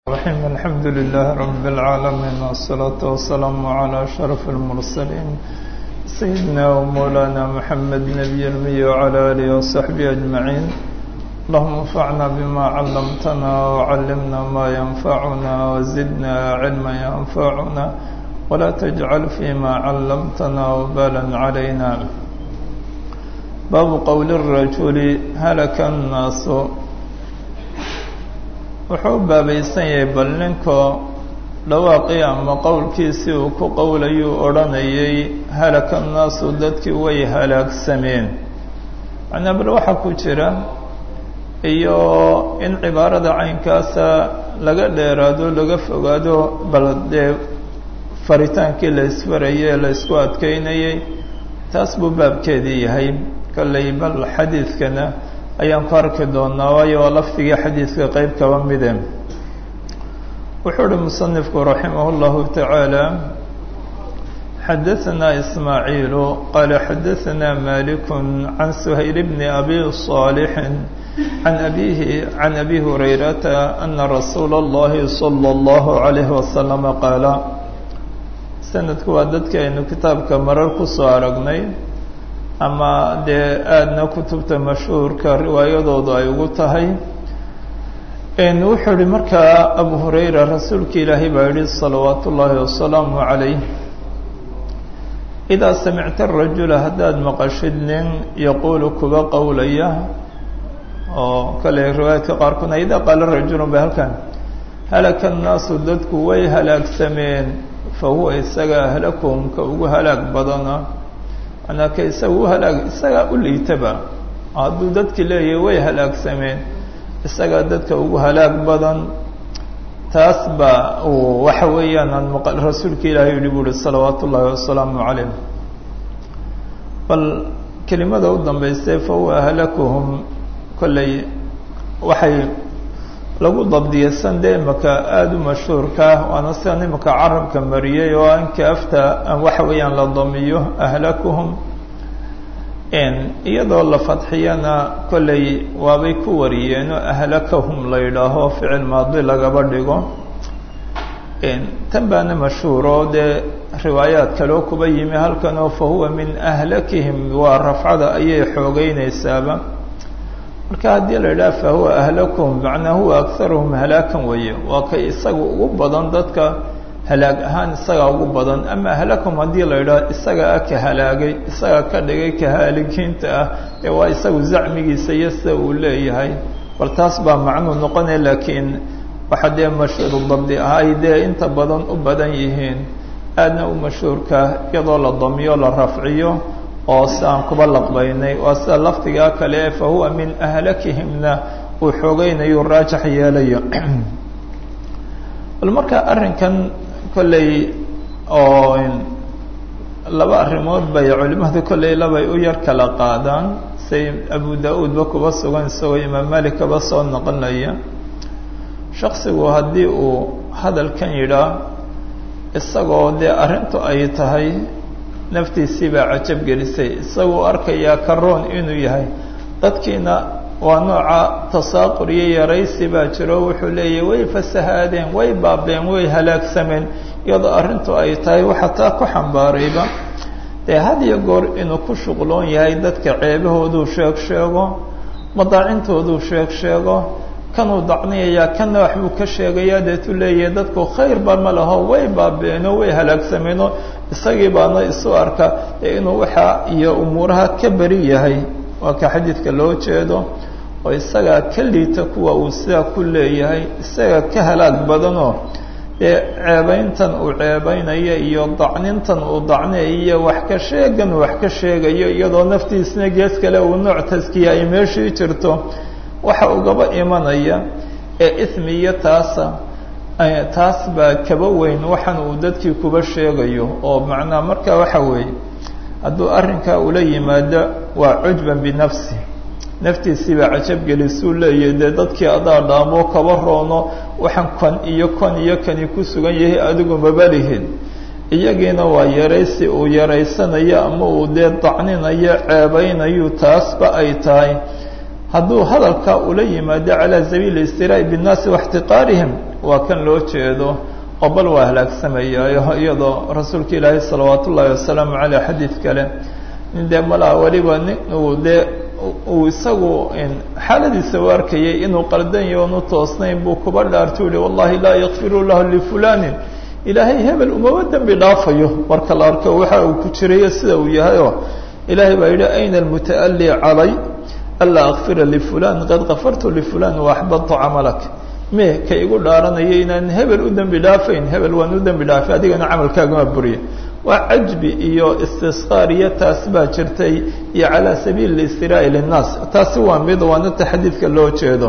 الرحيم الحمد لله رب العالمين والصلاة والسلام على أشرف المرسلين سيدنا ومولانا محمد نبي المي وعلى آله وصحبه أجمعين اللهم انفعنا بما علمتنا وعلمنا ما ينفعنا وزدنا علما ينفعنا ولا تجعل فيما علمتنا وبالا علينا باب قول الرجل هلك الناس wuxuu u baabaysan yahay bal ninkoo dhawaaqii ama qowlkiisii uu ku qowlayuu odhanayay halaka annaasu dadkii way halaagsameen macnaa bal waxaa ku jira iyo in cibaarada caynkaasa laga dheeraado laga fogaado bal dee faritaankii la isfarayay ee la isku adkeynayay taas buu baabkeedii yahay kollay bal xadiidkana ayaan ku arki doonaa waayo waa lafdigii xadiidka qeyb kaba mide wuxuu uhi musanifku raximah اllahu taعaalى xadaثna ismaaعiilu qaala xadaثna malik can shayl bni abi صاalح can abihi can abi hurayrata ana rasuula اllahi salى اllahu عalayhi wasalam qaala sanadku waa dadkii aynu kitaabka marar kusoo aragnay ama dee aadna kutubta mashhuurka riwaayadoodu ay ugu tahay wuxuu ihi markaa abu hurayra rasuulka ilaahay baa yihi salawaat ullaahi wasalaamu calayh idaa samicta arajula haddaad maqashid nin yaquulu kuba qowlaya oo kale riwaayaadka qaarkoodna idaa qaala rajulun ba halkan halaka annaasu dadku way halaagsameen fa huwa isaga ahlakum ka ugu halaag badana manaa ka isaga u halaag isagaa u liitaba hadduu dadki leeyahay way halaagsameen isagaa dadka ugu halaag badan taas baa uu waxa weeyaan aan maqal rasuulka ilaahay yihi bu uhi salawaat ullaahi wasalaamu calayh bal kelimada u dambaystay fa huwa ahlakuhum kollay waxay lagu dabdiyay san dee imaka aada u mashhuurka waana sidan imaka carabka mariyay oo ankaafta waxa weeyaan la damiyo ahlakuhum iyadoo la fadxiyana kollay waabay ku wariyeenoo ahlakahum la yidhaaho ficil maadi lagaba dhigo tan baana mashhuuro dee riwaayaad kaleo kuba yimi halkanoo fa huwa min ahlakihim waa rafcada ayay xoogeynaysaaba marka haddii la yidhaha fa huwa ahlakum macnaa huwa akharuhum halaakan weeye waa kay isaga ugu badan dadka halaag ahaan isagaa ugu badan ama ahlakum haddii la yidhaha isagaa ka halaagay isagaa ka dhigay ka haaligiinta ah ee waa isagu zacmigiisa iyo sida uu leeyahay bal taas baa macnuu noqonaya laakiin waxa dee mashhuuru dabdi ah ay dee inta badan u badan yihiin aadna u mashhuurka iyadoo la damiyo la rafciyo oo si aan kuba laqbaynay waa sida lafdigaa kale fa huwa min ahlakihimna uu xoogeynayo raajax yeelayo bal marka arrinkan kolley oo laba arrimood bay culimadu kolley labay u yar kala qaadaan say abu da-uudba kuba sugan isagoo imaam malik kaba soo noqonaya shaksigu haddii uu hadalkan yidhaa isagoo dee arrintu ay tahay naftiisii baa cajab gelisay isagoo arkayaa karoon inuu yahay dadkiina waa nooca tasaaqur iyo yaraysi baa jiro wuxuu leeyahy way fasahaadeen way baabeen way halaagsameen iyadoo arrintu ay tahay waxa taa ku xambaarayba dee had iyo goor inuu ku shuqloon yahay dadka ceebahooduu sheeg sheego madaacintooduu sheeg sheego kanuu dacniyayaa kanna waxbuu ka sheegayaa deetu leeyahay dadku khayrba ma laho way baabeeno way halaagsameeno isagii baana isu arka ee inuu waxaa iyo umuuraha ka beri yahay waa ka xadiidka loo jeedo oo isagaa ka liita kuwa uu sidaa ku leeyahay isagaa ka halaag badanoo dee ceebayntan uu ceebaynayo iyo dacnintan uu dacniyayo iyo wax ka sheegan wax ka sheegayo iyadoo naftiisna gees kale uu nooc taskiya ay meeshii jirto waxa ugaba imanaya ee ismi iyo taasa taas baa kaba weyn waxaan uu dadkii kuba sheegayo oo macnaa marka waxa weeye hadduu arrinkaa ula yimaado waa cujban binafsi naftiisii baa cajabgelisuu leeyahay dee dadkii adaa dhaamo kaba roono waxaan kan iyo kan iyo kani ku sugan yahay adigu mabalihid iyagiina waa yaraysi uu yaraysanayo ama uu dee dacninayo ceebaynayu taasba ay tahay hadduu hadalka ula yimaado calى sabiili اstiraaءi bالnaasi واxtiqaarihim waa kan loo jeedo oo bal waa halaagsamaya iyadoo rasuulka ilaahay salawaat ullaahi wasalaamu caleyh xadiid kale nin dee malaa weliba nin uu dee uu isagu xaaladiisa u arkayay inuu qaldanyo onu toosnayn buu kuba dhaartu yihi wallahi laa yakfiru lahu lifulanin ilaahay hebel umaba dembi dhaafayo marka la arko waxa uu ku jirayo sida uu yahayoo ilaahay baa yidhi ayna almutaali calay anlaa akfira lifulan qad kafartu lifulan waaxbadtu camalak me ka igu dhaaranaya inaan hebel u dembi dhaafayn hebel waan u dembi dhaafay adigana camalkaagama buriya waa cajbi iyo istisqaar iyo taas baa jirtay iyo calaa sabiili istiraai linnaas taasi waa mid waanata xadiidka loo jeedo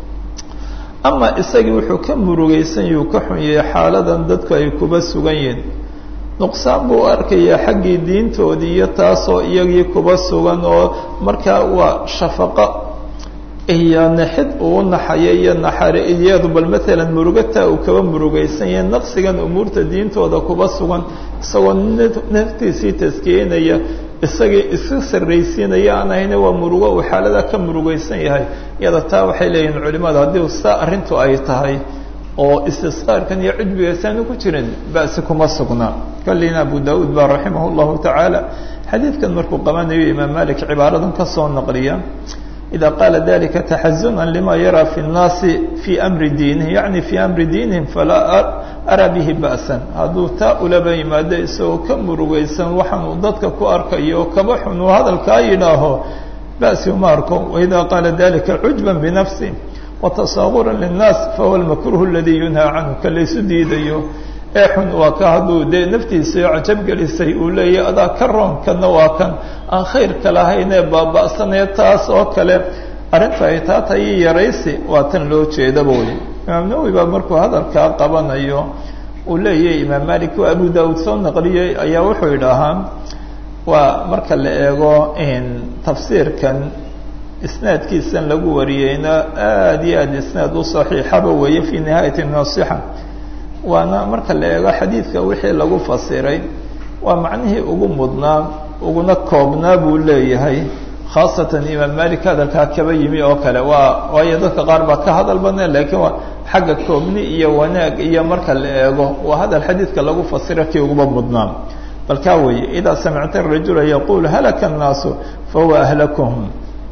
ama isagii wuxuu ka murugaysan yuu ka xun yahay xaaladan dadku ay kuba sugan yihiin nuqsaan buu arkayaa xaggii diintoodii iyo taasoo iyagii kuba sugan oo markaa waa shafaqo iyo naxid uu naxaya iyo naxari iyadu bal maalan murugataa uu kaba murugaysan yahay naqsigan umuurta diintooda kuba sugan isagoo naftiisii taskiyenaya isagii iska sarraysiinaya aan ahayna waa murugo uu xaalada ka murugaysan yahay iyada taa waxay leeyihin culimadu haddii saa arrintu ay tahay oo istisqaarkan iyo cujbigasaanu ku jirin ba'si kuma sugna kallina abu daauud baa raximah llahu tacaala xadiidkan markuu qabanayo imaam malik cibaaradan ka soo naqliya ida qaala dalika taxazunan lima yaraa fi nnaasi fii amri diinihi yacni fii amri diinihim falaa araa bihi ba'san hadduu taa ulaba yimaado isagoo ka murugaysan waxaan uu dadka ku arkayo oo kaba xun uu hadalkaa yidhaaho ba'si uma arko waida qaala dalika cujban binafsi watasaaguran linnaas fahuwa almakruhu aladii yunhaa canhu ka laysu diidayo ee xun waa ka hadduu dee naftiisa cajab gelisay uu leeyahy adaa ka roon kana waa kan aan khayrka lahaynee baaba'sanaya taas oo kale arrinta ay taa tahay yaraysi waa tan loo jeedaba wey imaam nawowi baa markuu hadalkaa qabanayo uu leeyahay imaam malik oo abu daauud soo naqliyey ayaa wuxuu idhaahaa waa marka la eego tafsiirkan isnaadkiisan lagu wariyeyna aad iyo aad isnaad u saxiixaba weeye fii nihaayati nasixa waana marka la eego xadiidka wixii lagu fasiray waa macnihii ugu mudnaa uguna koobnaa buu leeyahay khaasatan imaam malik hadalkaa kaba yimi oo kale waa waayo dadka qaar baa ka hadal badneen lakiin waa xagga koobni iyo wanaag iyo marka la eego waa hadal xadiidka lagu fasira kii uguba mudnaa bal kaa weeye idaa samicta rajula yaqul halaka الnaasu fahuwa ahlakuhum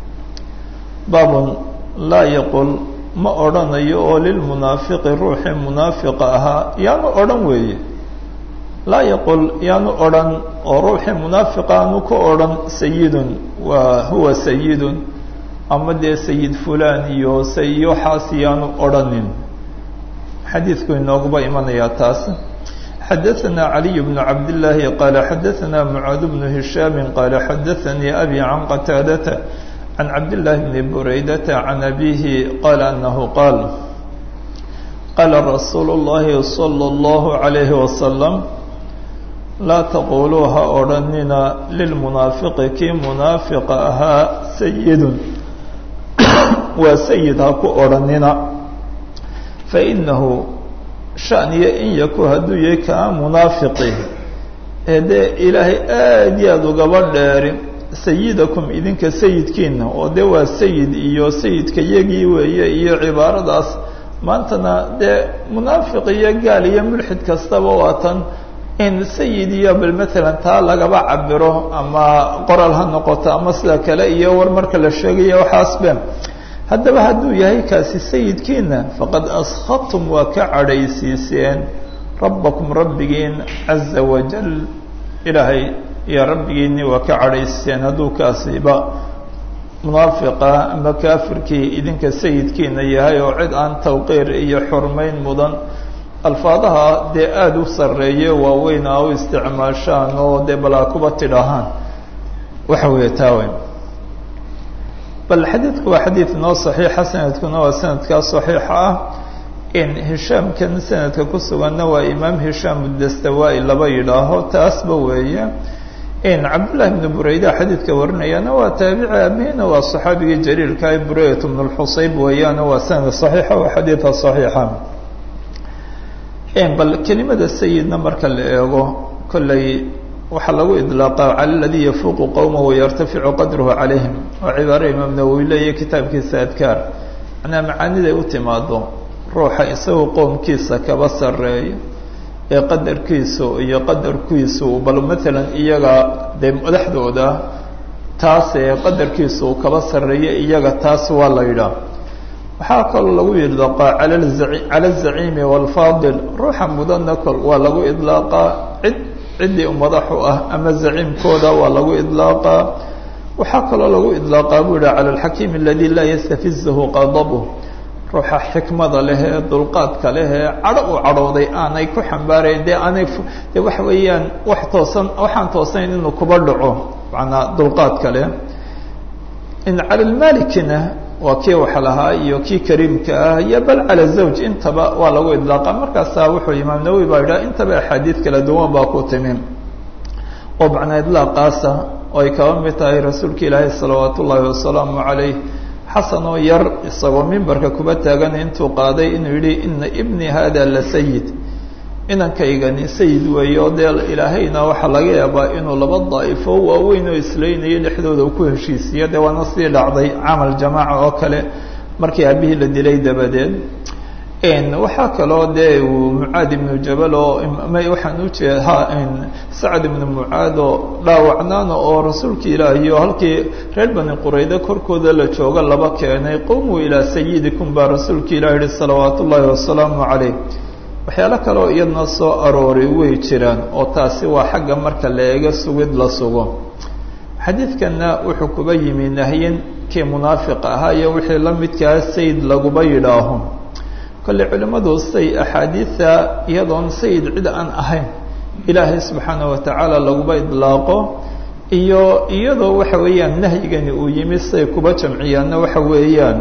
baabun laa yaqul ma odhanayo oo lilmunaafiqi ruuxii munaafiqa ahaa yaanu odhan weeye laa yaqul yaanu odhan oo ruuxii munaafiqa aanu ka odhan sayidun waa huwa sayidun ama dee sayid fulan iyo sayo xaas yaanu odhanin xadiidku inooguba imanayaa taas xadaثna عaliي بن cabd الlaahi qaala xadaثna mعaad بن هisham qaala xadaثanii abi can qataadata can cabdالlahi bni buraydata can abihi qaala anahu qaal qaala rasuulu الlahi salى الlahu عalayhi wasalam laa taquluu ha odhanina lilmunaafiqi kii munaafiqa ahaa sayidun waa sayid ha ku odhanina fainahu shaniyo in yaku hadduu yahay kaa munaafiqi ee dee ilaahay aad iyo aada ugaba dheeri sayidakum idinka sayidkiina oo dee waa sayid iyo sayidka yagii weeye iyo cibaaradaas maantana dee munaafiq iyo gaal iyo mulxid kastaba waa tan in sayid iyo bal matalan taa lagaba cabiro ama qoral ha noqoto ama sida kale iyo war marka la sheegayo waxaasbe haddaba hadduu yahay kaasi sayidkiina faqad askhadtum waa ka cadhaysiiseen rabbakum rabbigiin caza wajal ilaahay iyo rabbigiinni waa ka cadhaysiiseen hadduu kaasiba munaafiqa ama kaafirkii idinka sayidkiina yahay oo cid aan tawqiir iyo xurmayn mudan alfaadaha dee aada u sarreeye waaweyn a u isticmaashaan oo dee balaa kuba tidhaahaan waxa weeye taawe bal xadiidku waa xadiid noo saxiixa sanadkuna waa sanadkaa saxiixa ah in hishaamkan sanadka ku suganna waa imaam hishaam udastawaa-i laba yidhaaho taasba weeye in cabdullahi bnu bureyda xadiidka warinayana waa taabici abihina waa saxaabigii jaliilka bureyat bnu lxusayb weeyaana waa sanad saxiixa waa xadiidka saxiixa bal kelimada sayidna marka la eego kolley waxaa lagu idlaaqa cala aladii yafuuqu qowma wayartaficu qadruhu calayhim waa cibaaro imaam nawowi leeya kitaabkiisa adkaar macnaa macaaniday u timaado ruuxa isagoo qoomkiisa kaba sarreeyo ee qadarkiisu iyo qadarkiisu bal matalan iyaga dee madaxdooda taas ee qadarkiisu uu kaba sarreeyo iyaga taas waa la yidhaah waxaa kaloo lagu idlaaqaa cala azaciimi waalfaadil ruuxa mudanna kol waa lagu idlaaqaa cid ciddii madaxu ah ama zaciimkooda waa lagu idlaaqaa waxaa kaloo lagu idlaaqaa buu yihi cala alxakiim aladi laa yastafizahu qadabuh ruuxa xikmada leh ee dulqaadka leh ee cadho u cadhooday aanay ku xambaarayn dee aanay de waxa weeyaan wax toosan waxaan toosayn inuu kuba dhaco manaa dulqaadka leh in cala lmalikina waa kii wax lahaa iyo kii kariimka ah iyo bal cala zawj intaba waa lagu idlaaqa markaasaa wuxuu imaam nawowi baa yidhaha intaba axaadiid kala duwan baa ku timi oo macnaa idlaaqaasa oo ay kaba mid tahay rasuulka ilaahay salawaat ullaahi wasalaamu calayh xasan oo yar isagoo mimbarka kuba taagan intuu qaaday inuu yidhi ina ibni hada la sayid inankaygani sayid weeye oo dee ilaahayna waxaa laga yaabaa inuu laba daa'ifo waaweyn oo islaynayo dhexdooda ku heshiisiyo dee waana sii dhacday camal jamaaca oo kale markii aabihii la dilay dabadeed waxaa kaloo dee uu mucaad ibnu jabal oo waxaan ujeeda sacad ibnu mucaad oo dhaawacnaana oo rasuulka ilaahi oo halkii reer bani qurayda korkooda la jooga laba keenay qumuu ilaa sayidikum baa rasuulka ilahi yihi salawaat ullaahi wasalaamu calayh waxyaalo kaleoo iyadna soo arooray way jiraan oo taasi waa xagga marka la eego sugid la sugo xadiidkanna wuxuu kuba yimi nahyin kii munaafiq ahaa iyo wixii la midkaa sayid laguba yidhaaho kolley culimmadu say axaadiida iyadoon sayid cid aan ahayn ilaahay subxaana wa tacaala laguba idlaaqo iyo iyadoo waxa weeyaan nahyigani uu yimi say kuba jamciyaanna waxa weeyaan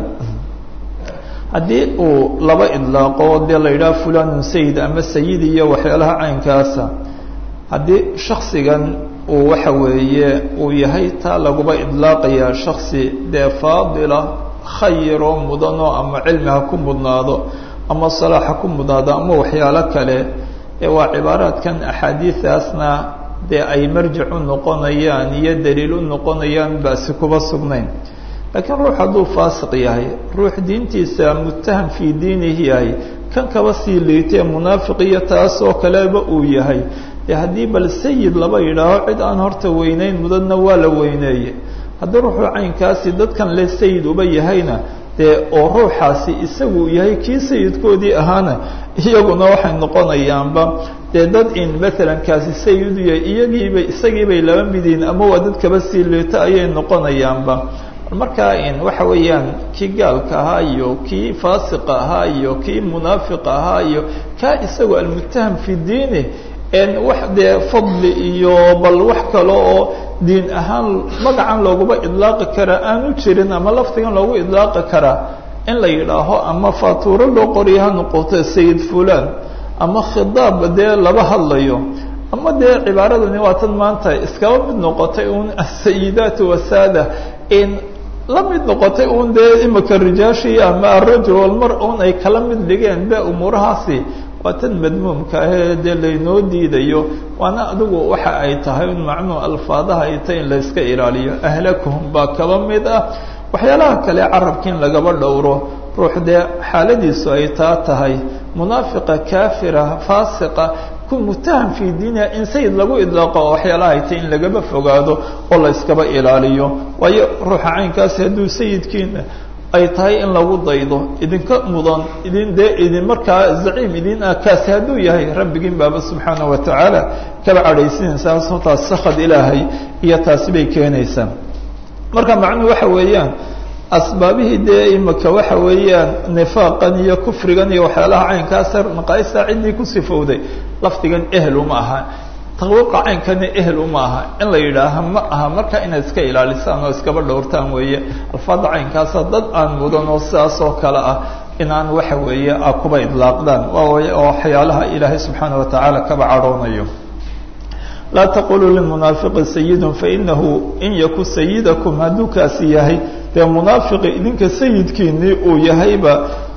haddii uu laba idlaaqo dee la yidhaha fulanun sayid ama sayid iyo waxyaalaha caynkaasa haddii shaksigan uu waxa weeye uu yahay taa laguba idlaaqaya shaksi dee faadila khayro mudano ama cilmi ha ku mudnaado ama salaax ha ku mudnaado ama waxyaalo kale ee waa cibaaraadkan axaadiidaasna dee ay marjic u noqonayaan iyo daliil u noqonayaan baasi kuba sugnayn laakiin ruux hadduu faasiq yahay ruux diintiisa mutaham fii diinihi yahay kan kaba sii liitee munaafiq iyo taasoo kaleba uu yahay dee haddii bal sayid laba yidhaaho cid aan horta weyneyn mudadna waa la weyneeye haddii ruuxuu caynkaasi dadkan le sayid uba yahayna dee oo ruuxaasi isagu yahay kii sayidkoodii ahaana iyaguna waxay noqonayaanba dee dad in maalan kaasi sayid u yahay iyagiibay isagiibay laba midiin ama waa dad kaba sii liito ayay noqonayaanba markaa in waxa weeyaan kii gaalka ahaa iyo kii faasiqa ahaa iyo kii munaafiqa ahaa iyo kaa isagu almutaham fi diini wax dee fadli iyo bal wax kale oo diin ahaan magacan looguba idlaaqi karaa aanu jirin ama lafdigan loogu idlaaqi karaa in la yidhaaho ama faatuuro loo qoriyo ha noqoto sayid fulan ama khidaab dee laba hadlayo ama dee cibaaradani waa tan maanta iskaba mid noqotay un asayidaat wasaada in la mid noqotay un dee imika rijaashii ama arajul walmar un ay kala mid dhigeen be umuurahaasi waa tan madmuumka ahee dee laynoo diidayo waana adigu waxa ay tahay un macnuu alfaadaha ay tahay in layska ilaaliyo ahlakuhum baa kaba mid ah waxyaalaha kale carabka in lagaba dhowro ruux dee xaaladiisu ay taa tahay munaafiqa kaafira faasiqa ku mutaham fii diiniha in sayid lagu idlaaqo oo waxyaalaha ay tahay in lagaba fogaado oo la yskaba ilaaliyo waayo ruuxa caynkaasi hadduu sayidkiina ay tahay in lagu daydo idinka mudan idin dee idin markaa zaciim idin ah kaasi hadduu yahay rabbigiin baaba subxaana wa tacaala kaba cadhaysinaysaa sababtaas sakad ilaahay iyo taasi bay keenaysaa marka macnuhu waxa weeyaan asbaabihii dee imika waxa weeyaan nifaaqan iyo kufrigan iyo waxyaalaha caynkaasa naqaaista ciddii ku sifowday lafdigan ehel uma aha tawiqa caynkana ehel uma aha in la yidhaaha ma aha marka inaad iska ilaalisaan oo iskaba dhowrtaan weeye alfaada caynkaasa dad aan mudan oo sidaas oo kale ah inaan waxa weeye a kuba idlaaqdaan waa waxyaalaha ilaahay subxaana wa tacaala kaba cadhoonayo laa taquluu limunaafiqi sayidun fainahu in yaku sayidakum hadduu kaasi yahay dee munaafiqi idinka sayidkiinii uu yahayba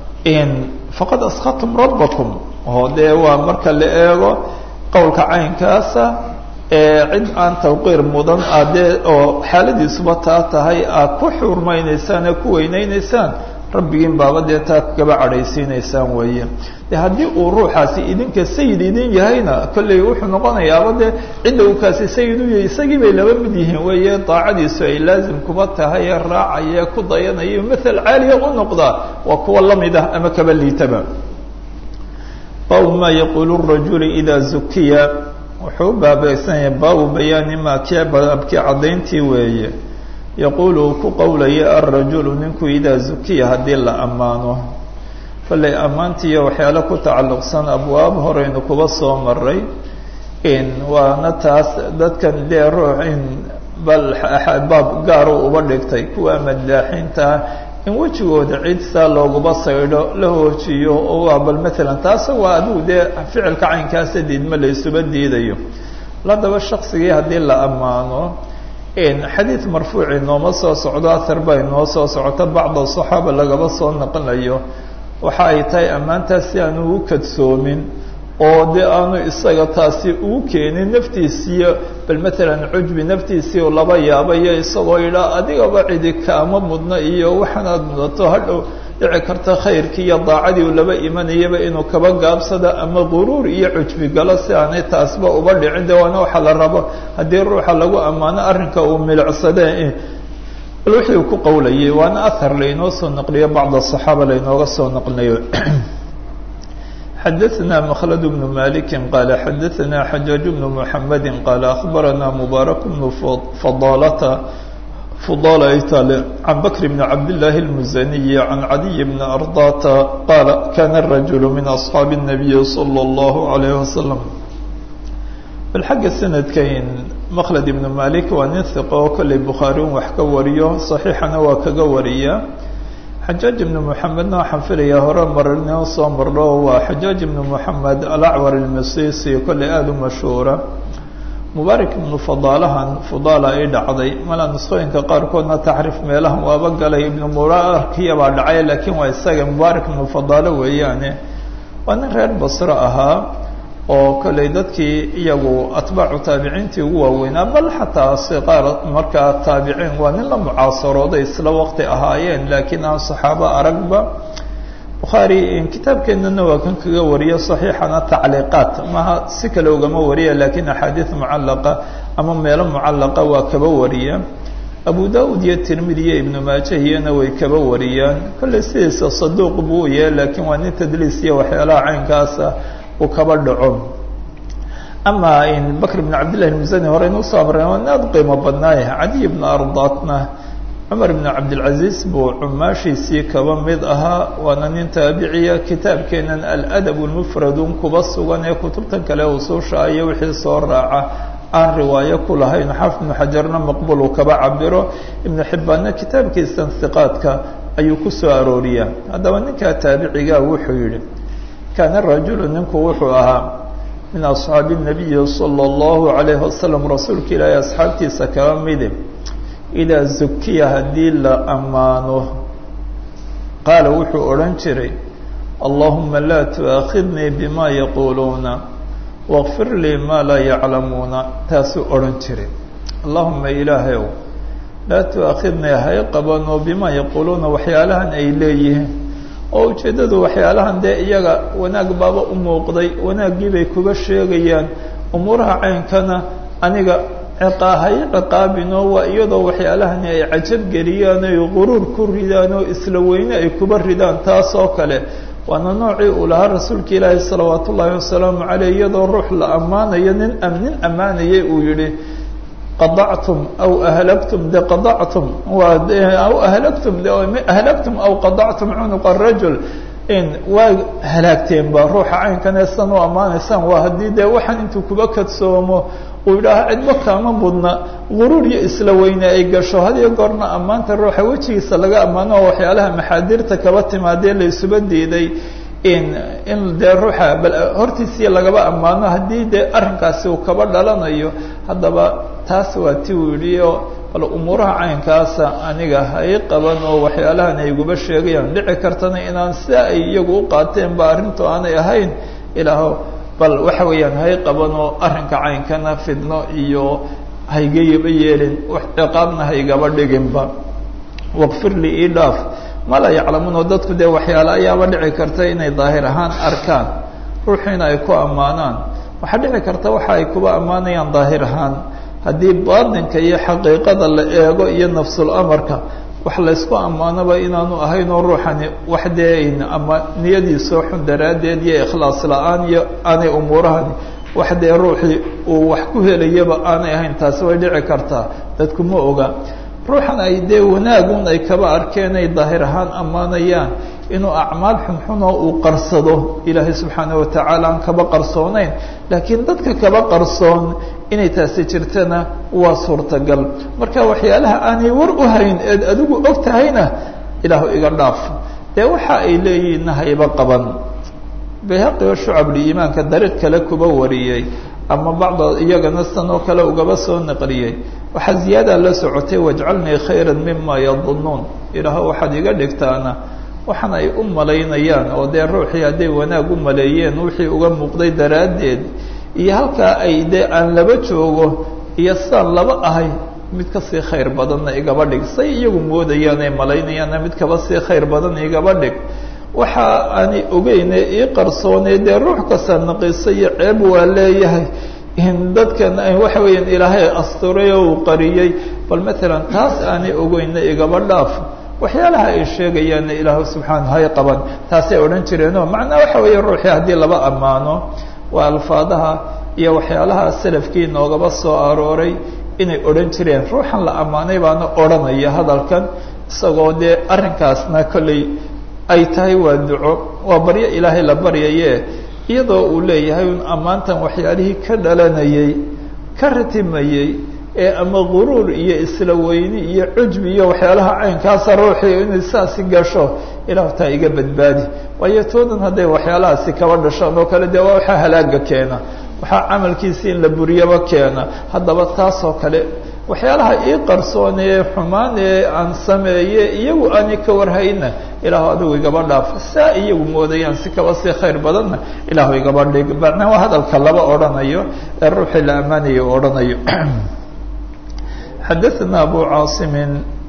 faqad askhatum rabbakum oo dee waa marka la eego qowlka caynkaasa ee cid aan tawqiir mudan adee oo xaaladiisuba taa tahay aad ku xurmaynaysaan ee ku weyneynaysaan rabbigiin baaba dee taa kaba cadhaysiinaysaan weeye de haddii uu ruuxaasi idinka sayid idin yahayna kolley wuxuu noqonayaaba dee cidda uu kaasi sayid u yahay isagii bay laba mid yihiin weeye daacadiisu ay laazim kuba tahay ee raacaya ku dayanaya mathal caaliya u noqdaa waa kuwa lamid ah ama kaba liitaba baabu ma yaquulu rajulu idaa zukiya wuxuu u baabaysanyahay baabu bayaani maa kii baabkii caddayntii weeye yaquulu uu ku qowlaya alrajulu ninku idaa zukiya haddii la ammaano kollay ammaantiiyo waxyaale ku tacalluqsan abwaab horeynu kuba soo maray in waana taas dadkan dee ruux in bal baab gaaru uba dhigtay kuwa madaaxiinta in wejigooda cid saa looguba saydho la hoojiyo oo waa bal maalan taasa waa adigu dee ficilka caynkaasa diidma la isuba diidayo ladaba shaksigii haddii la ammaano xadiid marfuuci nooma soo socdo ahar baa inoo soo socota bacda saxaaba lagaba soo naqlayo waxa ay tahay ammaantaas si aanu u kadsoomin oo dee aanu isaga taasi uu keenin naftiisiiyo bal maalan cujbi naftiisii u laba yaabayo isagoo yidhaa adigaba cidi kaama mudna iyo waxaanaad mudato hadhow dhici karta khayrkii iyo daacadii uu laba imanayaba inuu kaba gaabsado ama quruur iyo cujbi galo si aanay taasba uba dhicin de waana waxa la rabo haddii ruuxa lagu ammaano arrinka uu milicsade bal wixii uu ku qowlayay waana ahar lainoo soo naqliyo bacda asaxaaba lainooga soo naqlinayo xadaثna mkhlد بن mالك qال xadaثna xajاaج بن محamد qال أخbarana مbارك بن فضالة فضالة عن بكر بن عبد الله المزني عن عدي بن أرضاة qال كان الرجل من أصحاaب النبي صلى الله عليه وسلم bal xagga sanadkayn mkhlد بن mالك waa nin ثiqo oo kolley bukhaariun wax ka wariyo صaxiixana waa kaga wariya xajaaj ibnu moxamedna waxaan filayaa hore marnoo soo marno waa xajaaj ibnu moxamed alacwar ilmasisi kolley aada u mashhuura mubaarak ibnu fadaalahan fudaala ay dhacday mala nusqooyinka qaarkoodna taxriif meelahan waaba galay ibnu mubaarakiya baa dhacay laakiin waa isaga mubaarak ibnu fadaalo weeyaane waa nin reer basro ahaa oo kolley dadkii iyagu atbaacu taabiciintii ugu waaweynaa bal xataa siqaar markaa taabiciin waa nin la mucaasarooday isla waqti ahaayeen laakiin aan saxaabo aragba bukhaari kitaabkeennana waa kan kaga wariya saxiixana tacliiqaat maha si kale ugama wariya laakiin axaadiid mucallaqa ama meelo mucallaqa waa kaba wariya abu da-ud iyo tirmidi iyo ibnu maajahiyana way kaba wariyaan kolley sidiisa saduuq buu yahay laakiin waa nin tadliis iyo waxyaalaha caynkaasa uu kaba dhaco ama bakr bn cabdillahi musani hore inuu soo amray waa aad qiimo badnaaya cadiy bna ardaatna cumar ibn cabdilcaziiz buu cumaashiisii kaba mid ahaa waana nin taabiciya kitaabkeenan aladab lmufradun kuba sugan ee kutubtan kale usuusha iyo wixii soo raaca aan riwaayo ku lahayn xaafid ibnu xajarna maqbul uu kaba cabiro ibnu xibbaanna kitaabkiisan hiqaadka ayuu ku soo arooriyaa haddaba ninkaa taabiciga wuxuu yihi kaana rajulu ninku wuxuu ahaa min asxaabi الnabiyi salى اllahu alayhi wasalam rasuulka ilaahay asxaabtiisa kaba midi idaa zukiya haddii la ammaano qaala wuxuu odhan jiray allahuma laa tuaakhidnii bima yaquuluuna wاkfir lii ma laa yaclamuuna taasuu odhan jiray allahuma ilaahay ow laa tuaakhidnii hay qabano bima yaquuluuna waxyaalahan ay leeyihiin oo ujeeddadu waxyaalahan dee iyaga wanaag baaba u muuqday wanaaggii bay kuba sheegayaan umuuraha caynkana aniga ciqaahay ciqaabinoo waa iyadoo waxyaalahani ay cajab geliyaan oy quruur ku ridaan oo isla weyne ay kuba ridaan taas oo kale waana noocii uu lahaa rasuulka ilaahi salawaat ullaahi wasalaamu caleyh iyadoo ruux la ammaanayo nin nin ammaanayay uu yihi qadactum aw ahlagtum de qadactum waa aw ahlagtum de ahlagtum aw qadactum cunuqa rajul in waa halaagteen ba ruuxa caynkan eesan u ammaanaysaan waa haddii dee waxaan intuu kuba kadsoomo uu yidhaaha cidba kaama mudna guruur iyo isla weyne ay gasho hadiyo goorna ammaanta ruuxa wejigiisa laga ammaano oo waxyaalaha maxaadiirta kaba timaadee la isuba diiday in in dee ruuxa bal hortiisii lagaba ammaano haddii dee arrinkaasi uu kaba dhalanayo haddaba taas waa ti uu yidhi oo bal umuuraha caynkaasa aniga hay qaban oo waxyaalahan ay guba sheegayaan dhici kartana inaan sida ay iyagu u qaateen ba arrintu aanay ahayn ilaaho bal waxa weeyaan hay qaban oo arrinka caynkana fidno iyo haygayaba yeelin ciqaabna haygaba dhiginba waqfir lii ii dhaaf ma la yaclamuun oo dadku dee waxyaale ayaaba dhici karta inay daahir ahaan arkaan ruuxiina ay ku ammaanaan waxaa dhici karta waxa ay kuba ammaanayaan daahir ahaan haddii baatinka iyo xaqiiqada la eego iyo nafsul amarka wax laysku ammaanoba inaanu ahayn oo ruuxani wax dee ama niyadiisoo xun daraaddeed iyo ikhlaas la-aan iyo aanay umuurahani wax dee ruuxii uu wax ku helayaba aanay ahayn taasi way dhici kartaa dadku ma oga ruuxan ay dee wanaagun ay kaba arkeen ay daahir ahaan ammaanayaan inuu acmaal xunxunoo uu qarsado ilaahay subxaana watacaala aan kaba qarsoonayn laakiin dadka kaba qarsoon inay taasi jirtana waa suurtagal marka waxyaalaha aanay war u hayn eed adigu og tahayna ilaahu iga dhaaf dee waxa ay leeyihiinna hayba qaban bayhaqi oo shucabul-iimaanka dariiq kale kuba wariyey ama bacda iyagana san oo kale ugaba soo naqliyey waxaa ziyaada la socotay wajcalnii khayra mima yadunuun ilaahu waxaad iga dhigtaana waxaan ay u malaynayaan oo dee ruuxii hadday wanaag u maleeyeen wixii uga muuqday daraaddeed iyo halkaa ay dee aan laba joogo iyo sidaan laba ahay mid kasii khayr badanna igaba dhig say iyagu moodayaan ay malaynayaanna mid kaba sii khayr badan igaba dhig waxa aanay ogeyne ii qarsoonay dee ruux kasta naqiso iyo ceeb waa leeyahay in dadkan waxa weeyaan ilaahay asturay oo uu qariyey bal matalan taas aanay ogeyna igaba dhaaf waxyaalaha ay sheegayaanna ilaahu subxaana hay qaban taasay odhan jireenoo macnaa waxa weeye ruuxii haddii laba ammaano waa alfaadaha iyo waxyaalaha salafkii noogaba soo arooray inay odhan jireen ruuxan la ammaanay baana odhanaya hadalkan isagoo dee arrinkaasna kolley ay tahay waa duco waa baryo ilaahay la baryaye iyadoo uu leeyahay un ammaantan waxyaalihii ka dhalanayey ka ratimayey ee ama guruur iyo isla weyni iyo cujbi iyo waxyaalaha caynkaasa ruuxii inay saasi gasho ilahu taa iga badbaadi waayo toodan hadday waxyaalahaasi kaba dhashaan oo kale dee waa waxaa halaaga keena waxaa camalkiisi in la buriyaba keena haddaba taasoo kale waxyaalaha ii qarsoon ee xumaan ee aan sameeye iyagu aanay ka warhayna ilaahu adigu igaba dhaaf saa iyagu moodayaan si kaba sii khayr badanna ilaahu igaba dhig macnaa waa hadalka laba odhanayo ee ruuxii la ammaanayo u odhanayo xadaثna abu caaصimi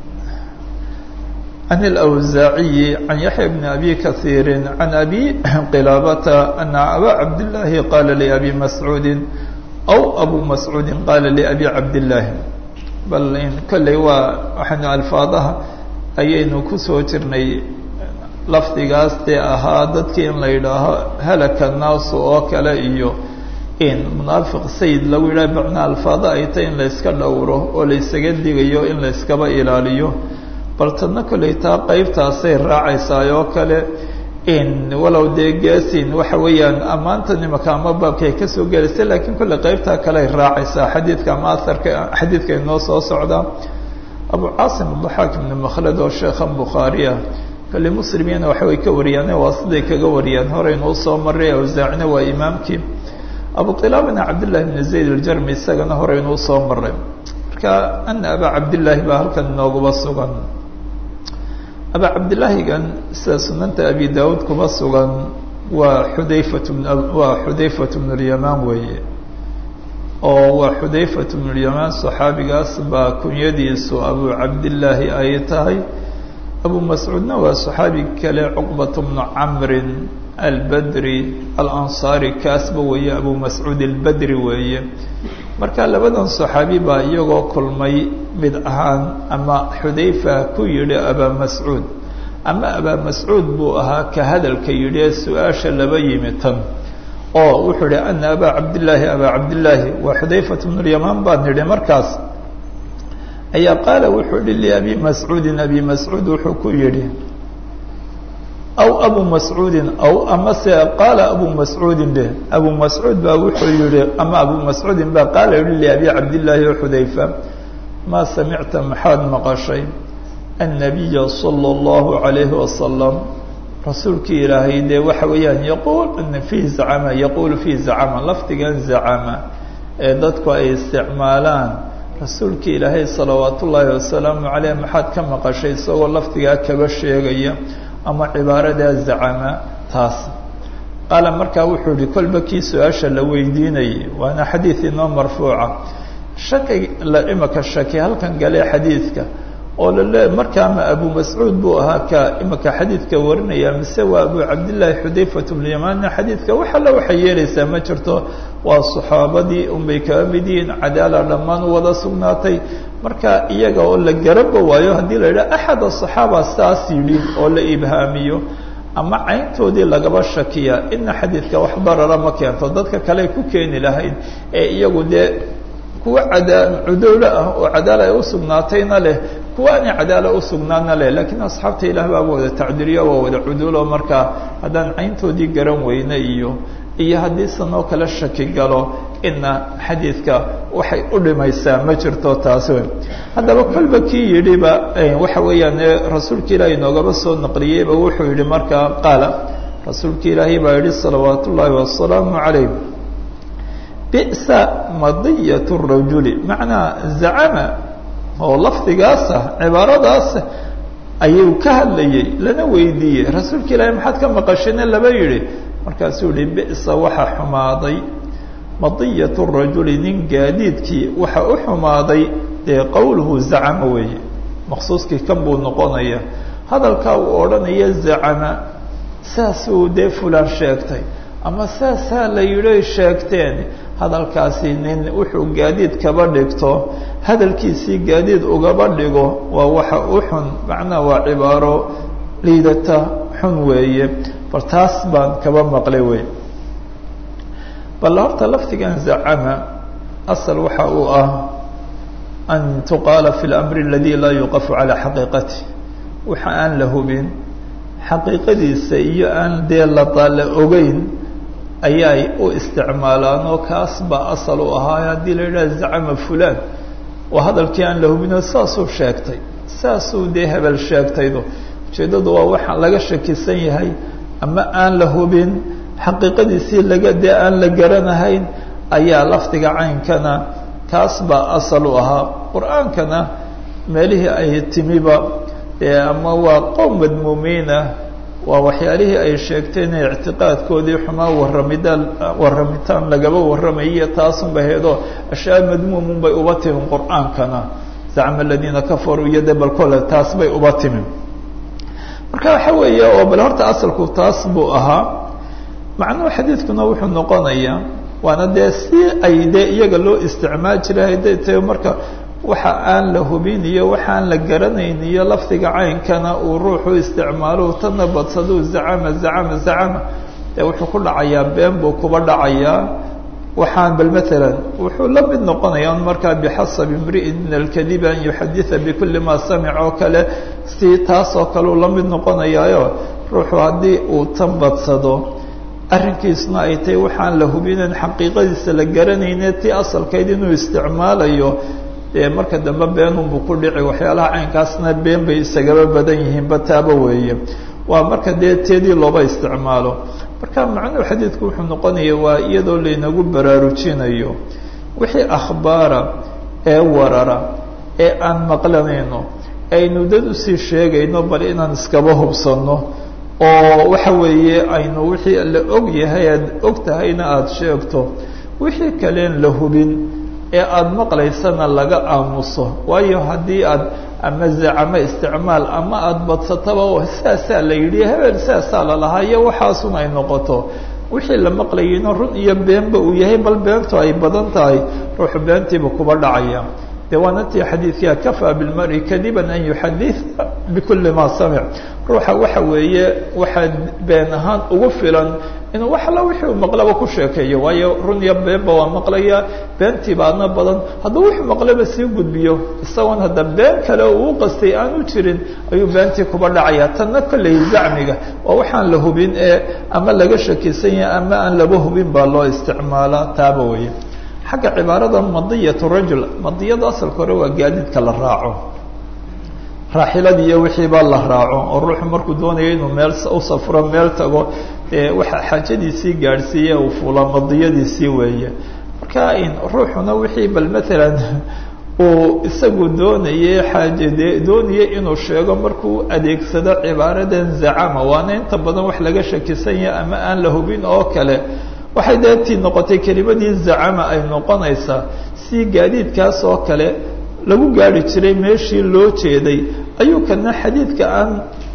عن الأوزاعي عن يحيى بن أبي كثير عن أبي قلابة أن أبا عبد الله قال لأبي مسعود أو أبو مسعود قال لأبي عبد الله bal kolley waa waxaynu alfaadaha ayaynu kusoo jirnay lafdigaas dee ahaa dadkii in la yidhaaho halaka naasu oo kale iyo in munaafiq sayid lagu yidhaha macnaa alfaada ay tay in la yska dhowro oo la ysaga digayo in la yskaba ilaaliyo bal tadna kolley taa qeybtaasay raacaysaa oo kale in walow dee geesin waxa weeyaan ammaanta nimaka ama baabkay kasoo gelaysa lakiin kolley qeybtaa kaleay raacaysaa xadiidka ama aharka xadiidka inoo soo socda abu caasim adaxaak ibn makhlad oo sheekhan bukhaariya kolley muslimiyana waxa way ka wariyaan waa siday kaga wariyaan horeynuu soo maray awsaacina waa imaamkii abu qilaabana cabdillahi bn zayd aljarmi isagana horeynuu soo maray marka ana aba cabdillaahi baa halkan inooguba sugan aba cabdillaahigan sida sunanta abi daawuud kuma sugan waa xudayfat waa xudayfat bnu lyamaan weeye oo waa xudayfat bnu lyamaan saxaabigaas baa kunyadiisu abu cabdillaahi ay tahay abu mascuudna waa saxaabi kale cuqbat bnu camrin albadri alansaari kaasba weeye abu mascuud albadri weeye marka labadan saxaabi baa iyagoo kulmay mid ahaan ama xudayfa ku yidhi abaa mascuud ama abaa mascuud buu ahaa ka hadalka yidhi ee su-aasha laba yimi tan oo wuxuu idhi ana abaa cabdillaahi abaa cabdillaahi waa xudayfat bnu lyamaan baan nidhi markaas ayaa qaala wuxuu yihi liabi mascuudin abi mascuud wuxuu ku yidhi aw abu mascuudin aw amase qaala abu mascuudin be abu mascuud baa wuxuu yihi ama abu mascuudin baa qaala yihi liabi cabdillaahi o xudayfa maa samicta maxaad maqashay annabiya sala allahu calayhi wasalam rasuulkii ilaahay dee waxa weeyaan yaquul fii zacama yaquulu fii zacama lafdigan zacama ee dadku ay isticmaalaan rasuulkii ilaahay salawaat ullaahi wasalaamu caleyh maxaad ka maqashay isagoo lafdigaa kaba sheegaya ama cibaaradaa zacama taas qaala markaa wuxuu yihi kolba kii su-aasha la weydiinayay waana xadiid inoo marfuuca shaki la imaka shaki halkan galee xadiidka oo lale markaa ma abu mascuud buu ahaa ka imaka xadiidka warinaya mise waa abu cabdillaahi xudayfat bnyamanna xadiidka wax alla waxay yeelaysaa ma jirto waa saxaabadii unbay kaga mid yihiin cadaala dhammaan u wada sugnaatay marka iyaga oo la garaba waayo haddii la yidhaha axad asaxaaba saas yidhi oo la ibhaamiyo ama cayntoodii lagaba shakiya ina xadiidka wax darara ma keento dadka kale ku keeni lahayd ee iyagu dee kuwa cadaa cudowlo ah oo cadaala ay usugnaatayna leh kuwa aanay cadaala usugnaana leh lakiin asxaabta ilaah baaba wada tacdiriyo waa wada cudulo marka haddaan cayntoodii garan weyne iyo iyo haddii sanoo kale shaki galo ina xadiidka waxay u dhimaysaa ma jirto taasi wey haddaba kolba kii yidhiba waxa weeyaan rasuulka ilaahi inoogaba soo naqliyeyba wuxuu yihi markaa qaala rasuulka ilaahi baa yihi salawaat ullaahi wasalaamu calayh bi'sa madiyat rajuli macnaa zacama oo lafdigaasa cibaaradaasa ayuu ka hadlayey lana weydiiyey rasuulka ilaahi maxaad ka maqashine laba yihi markaasuu yihi bi'sa waxaa xumaaday madiyat rajuli nin gaadiidkii waxa u xumaaday dee qowluhu zacama weeye maqsuuskii kan buu noqonaya hadalkaa uu odhanaya zacama saasuu dee fulaan sheegtay ama saasaa la yidhi sheegteen hadalkaasi nin wuxuu gaadiid kaba dhigto hadalkiisii gaadiid ugaba dhigo waa waxa u xun macnaha waa cibaaro liidata xun weeye bal taas baan kaba maqlay wey bal horta lafdigan zacama asal waxa uu ah an tuqaala fi اlamri aladi laa yuqafu calaa xaqiiqati waxa aan la hubin xaqiiqadiisa iyo aan dee ladaala ogeyn ayaay u isticmaalaan oo kaas baa asal u ahaa haddii la yidhaha zacama fulaan waa hadalkii aan la hubinoo saasuu sheegtay saasuu dee hebel sheegtaydo ujeeddadu waa waxaan laga shakisan yahay ama aan la hubin xaqiiqadiisii laga dee aan la garanahayn ayaa lafdiga caynkana kaas baa asal u ahaa qur-aankana meelihii ay timiba dee ama waa qowm madmuumiinah waa waxyaalihii ay sheegteen in ictiqaadkoodii xumaa warramidaan warramitaan lagaba warramayiyo taasunba heedo ashyaa madmuumun bay uba timin qur-aankana zacma aladiina kafaruu iyo de bal kole taas bay uba timin marka waxa weeye oo bal horta asalku taas buu ahaa macnuhu xadiidkuna wuxuu noqonayaa waana dee si ay dee iyaga loo isticmaal jiray hadday tahay marka waxa aan la hubin iyo waxaan la garanayn iyo lafdiga caynkana uu ruuxu isticmaalo tana badsaduu zacama zacama zacama dee wuxuu ku dhacayaa been buu kuba dhacayaa waxaan bal maalan wuxuu la mid noqonayaa markaa bixasabi imri'in min alkadib an yuxaditha bikuli ma samic oo kale si taas oo kale uu la mid noqonayaayo ruuxu haddii uu tan badsado arrinkiisuna ay tahay waxaan la hubinayn xaqiiqadiisa la garanayne tii asalkeyd inuu isticmaalayo dee marka dambe beenunbuu ku dhici waxyaalaha caynkaasna been bay isagaba badan yihiinba taaba weeye waa marka dee teedii looba isticmaalo marka macnuhu xadiidku wuxuu noqonaya waa iyadoo laynagu baraarujinayo wixii akhbaara ee warara ee aan maqlanayno aynu dad usii sheegayno bal inaan iskaba hubsanno oo waxa weeye aynu wixii la og yahay aad og tahayna aada sheegto wixii kaleen la hubin ee aada maqlaysana laga aamuso waayo haddii aad ama zacamo isticmaal ama aada badsataba saasaa la yidhi hebel saasaa lalahaa iyo waxaasun ay noqoto wixii la maqlayayno run iyo beenba uu yahay bal beentu ay badan tahay ruuxu beentiiba kuba dhacaya de waana tii xadiidkia kafaa bilmari kadiban an yuxaditha bikuli ma samic ruuxa waxa weeye waxaa been ahaan ugu filan inuu wax alla wixii uu maqlaba ku sheekeeyo waayo run iyo beenba waa maqlaya beentiiba adna badan hadduu wuxuu maqlaba sii gudbiyo isagoon hadda been kale uu qastay aan u jirin ayuu beentii kuba dhacaya tanna kolley zacmiga waa waxaan la hubin ee ama laga shakisan yahay ama aan laba hubin baa loo isticmaalaa taaba weeye xagga cibaarada madiyat rajul madiyada asalka hore waa gaadiidka la raaco raaxiladii iyo wixiiba la raaco oo ruuxu markuu doonayo inuu meel u safro meel tago dee waxa xaajadiisii gaadhsiiye uu fuula madiyadiisii weeye marka in ruuxuna wixii bal maalan uu isagu doonayay xaaje dee doonayay inuu sheego markuu adeegsado cibaaradan zacama waana inta badan wax laga shakisan yahay ama aan la hubin oo kale waxay deetii noqotay kelimadii zacama ay noqonaysaa si gaadiidkaas oo kale lagu gaari jiray meeshii loo jeeday ayuu kana xadiidka aan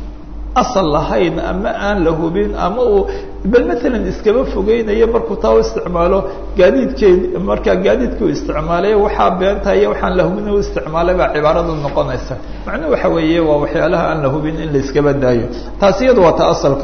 asal lahayn ama aan la hubin ama uu bal maalan iskaba fogeynayo markuu taa u isticmaalo gaadiidkeed markaa gaadiidkii u isticmaalay waxaa beenta iyo waxaan la hubin u isticmaalay baa cibaaradu noqonaysa macnuhu waxa weeye waa waxyaalaha aan la hubin in la iskaba daayo taasi iyadu waa ta asalka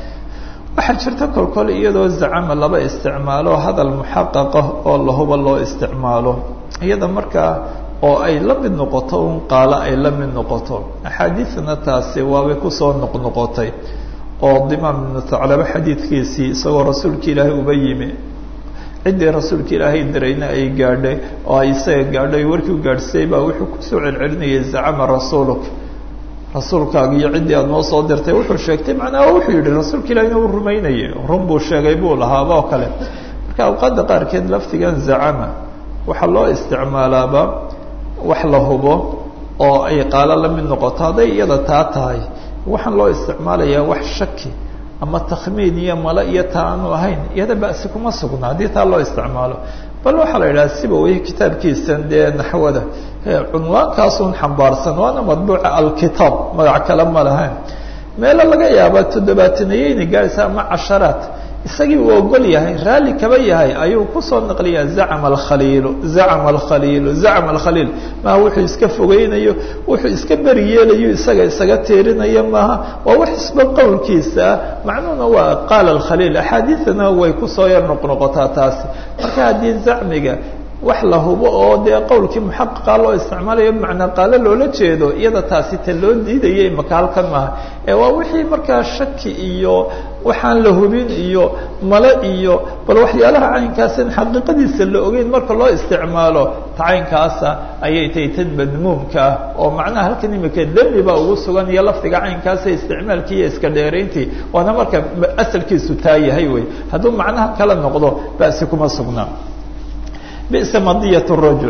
waxaa jirta kolkol iyadoo zacama laba isticmaalo hadal muxaqaqa oo lahuba loo isticmaalo iyada markaa oo ay la mid noqoto un qaalo ay la mid noqoto axaadiidna taasi waabay kusoo noqnoqotay oo dimaam ibnu taclaba xadiidkiisii isagoo rasuulka ilaahay uba yimi ciddii rasuulka ilaahay dirayna ay gaadhay oo ay isaga gaadhay warkii u gaadhsay baa wuxuu kusoo celcelinayay zacama rasuuluk rasuulkaaga iyo ciddii aada noo soo dirtay wuxuu sheegtay macnaha wuxuu yihi rasuulka ilahina uu rumaynayay run buu sheegay buu lahaaba oo kale marka awqaadda qaarkeed laftigan zacama waxaa loo isticmaalaaba wax la hubo oo ay qaalo la mid noqoto hadday iyada taa tahay waxaan loo isticmaalayaa wax shaki ama takhmiin iyo male iyo taa aanu ahayn iyada ba'si kuma sugna haddii taa loo isticmaalo bal waxaa la yidhaha siba weye kitaabkiisan dee naxwada cunwaankaasun xambaarsan waana madbuuca alkitaab magac kale ma lahayn meelo laga yaaba toddobaatanayeyna gaaraysa ama casharaat isagii uu ogol yahay raalli kaba yahay ayuu kusoo naqliyaa zacama alkhaliilu zacama alkhaliilu zacama alkhaliil maaha wuxuu iska fogeynayo wuxuu iska beri yeelayo isaga isaga teerinayo maaha waa wax isba qowlkiisa ah macnuhuna waa qaala alkhaliil axaadiidana way kusoo yar noqnoqotaa taasi marka haddii zacmiga wax la hubo oo dee qowlkii muxaqiqa loo isticmaalayo bimacnaa qaalo loola jeedo iyada taasi ta loo diidaya imaka halkan maaha ee waa wixii markaa shaki iyo waxaan la hubin iyo male iyo bal waxyaalaha caynkaasin xaqiiqadiisa la ogeyn marka loo isticmaalo ta caynkaasa ayay tahay tan madmuumka ah oo macnaha halkan imika demi baa ugu sugan iyo lafdiga caynkaasa isticmaalkii iyo iska dheerayntii waana marka asalkiisu taa yahay wey hadduu macnaha kala noqdo ba'si kuma sugnaa بئس مضية الرجل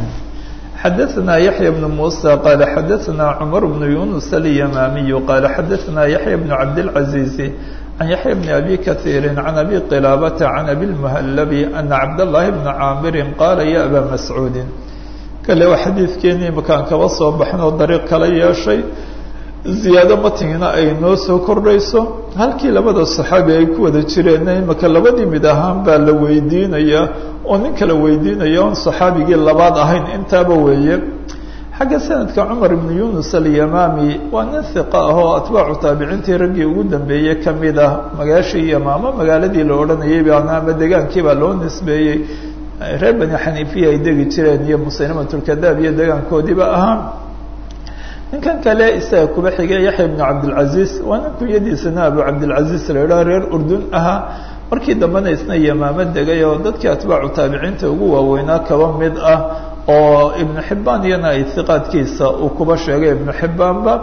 حدثنا يحيى بن موسى قال حدثنا عمر بن يونس اليمامي قال حدثنا يحيى بن عبد العزيز عن يحيى بن أبي كثير عن أبي قلابة عن أبي المهلب أن عبد الله بن عامر قال يا أبا مسعود قال له حديث كيني مكان كوصو بحنا الطريق كلا يا شيء ziyaado matingina ay noo soo kordhayso halkii labada saxaabi ay ku wada jireen imaka labadii mid ahaan baa la weydiinayaa oo nin kala weydiinaya on saxaabigii labaad ahayn intaaba weeye xagga sanadka cumar ibnu yunus alyamaami waa nin hiqa ah oo atbaacu taabiciintii raggii ugu dambeeyey ka mid ah magaashii yamaamo magaaladii la odhanayay baana ama degaankii baa loo nisbeeyey reer bani xaniifiya ay degi jireen iyo musaylimatulkadaab iyo degaankoodiiba ahaa ninkan kale isaga kuba xigay yaxya ibnu cabdilcaziiz waa nin kunyadiisana abu cabdilcaziiz la idhaha reer urdun ahaa markii dambena isna yamaamo degay oo dadkii atbaacu taabiciinta ugu waaweynaa kaba mid ah oo ibnu xibbaan iyana ay hiqaadkiisa uu kuba sheegay ibnu xibbaanba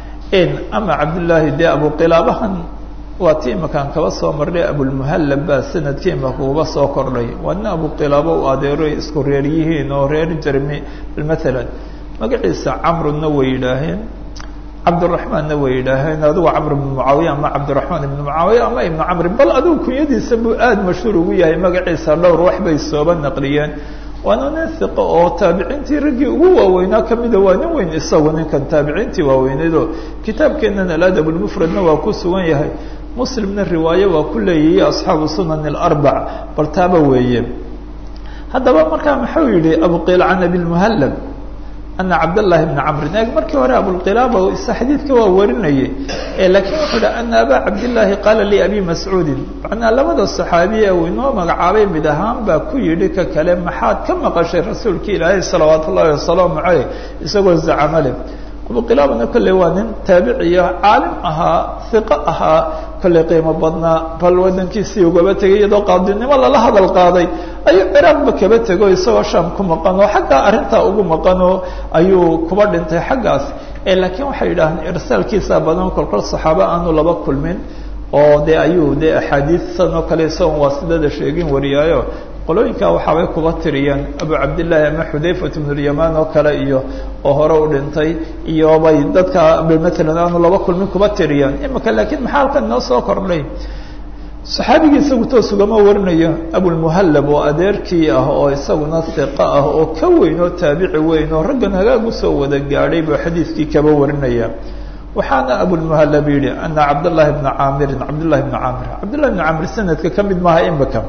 ama cabdillaahi dee abuqilaabahan waa ti imakaan kaba soo marnay abulmuhallab baa sanadkii imaka uba soo kordhay waa nin abuqilaabo u adeero isku reer yihiin oo reer jermi maalan magaciisa camruna way yidhaaheen cabdiraxmaanna way yidhaaheen adigu camr ibnu mucaawiya ama cabdiraxmaan ibnu mucaawiya ama ibnu camri bal adigu kunyadiisa buu aada mashhuur ugu yahay magaciisa dhowr wax bay sooba naqliyeen waana nin hiqo oo taabiciintii raggii ugu waaweynaa kamida waa nin weyn isagu ninkan taabiciintii waaweyneydoo kitaabkeenan aladab lmufradna waa ku sugan yahay muslimna riwaayo waa ku leeyahiy asxaabu sunan alarbac bal taaba weeye haddaba markaa muxuu yihi abuqiil can abilmuhallab ana cabdالlahi bna camrin eeg markii hore abulqilaaba isa xadiidka waa warinayay lakiin wuxuu hi ana abaa cabdillaahi qaala lii abi mascuudin macnaa labada صaxaabiye uu inoo magacaabay mid ahaan baa ku yidhi ka kale maxaad ka maqashay rasuulka ilaahay salawaat ullahi wasalaamu caleyh isagoo zacamo leh abuqilaabana kolley waa nin taabiciya caalim ahaa hiqo ahaa kolley qiimo badnaa bal wadankiisii ugaba tegay iyadoo qaadinimo lala hadal qaaday ayuu ciraaqba kaba tego isagoo shaam ku maqan oo xaggaa arrintaa ugu maqanoo ayuu kuba dhintay xaggaas laakiin waxay yidhaahdeen irsaalkiisa badan kolkol saxaabo aanu laba kulmin oo de ayuu de axaadiisan oo kale isagoon waasidada sheegin wariyaayo qolooyinkaa waxaabay kuba tiriyeen abu cabdillaahi ama xudayfat bnulyamaan oo kale iyo oo hore u dhintay iyo bay dadka maalan aanu laba kulmin kuba tiriyeen imika laakiin maxaa halkan inoo soo kordhay saxaabigii isagu toos ugama warinayo abulmuhallab oo adeerkii ah oo isaguna hiqa ah oo ka weyn oo taabici weyn oo raggan hagaag usoo wada gaadhay buu xadiidkii kaba warinaya waxaana abulmuhallab yihi ana cabdاllahi bna caamirin cabdullahi bna caamir cabdullahi bna caamir sanadka ka mid maaha imika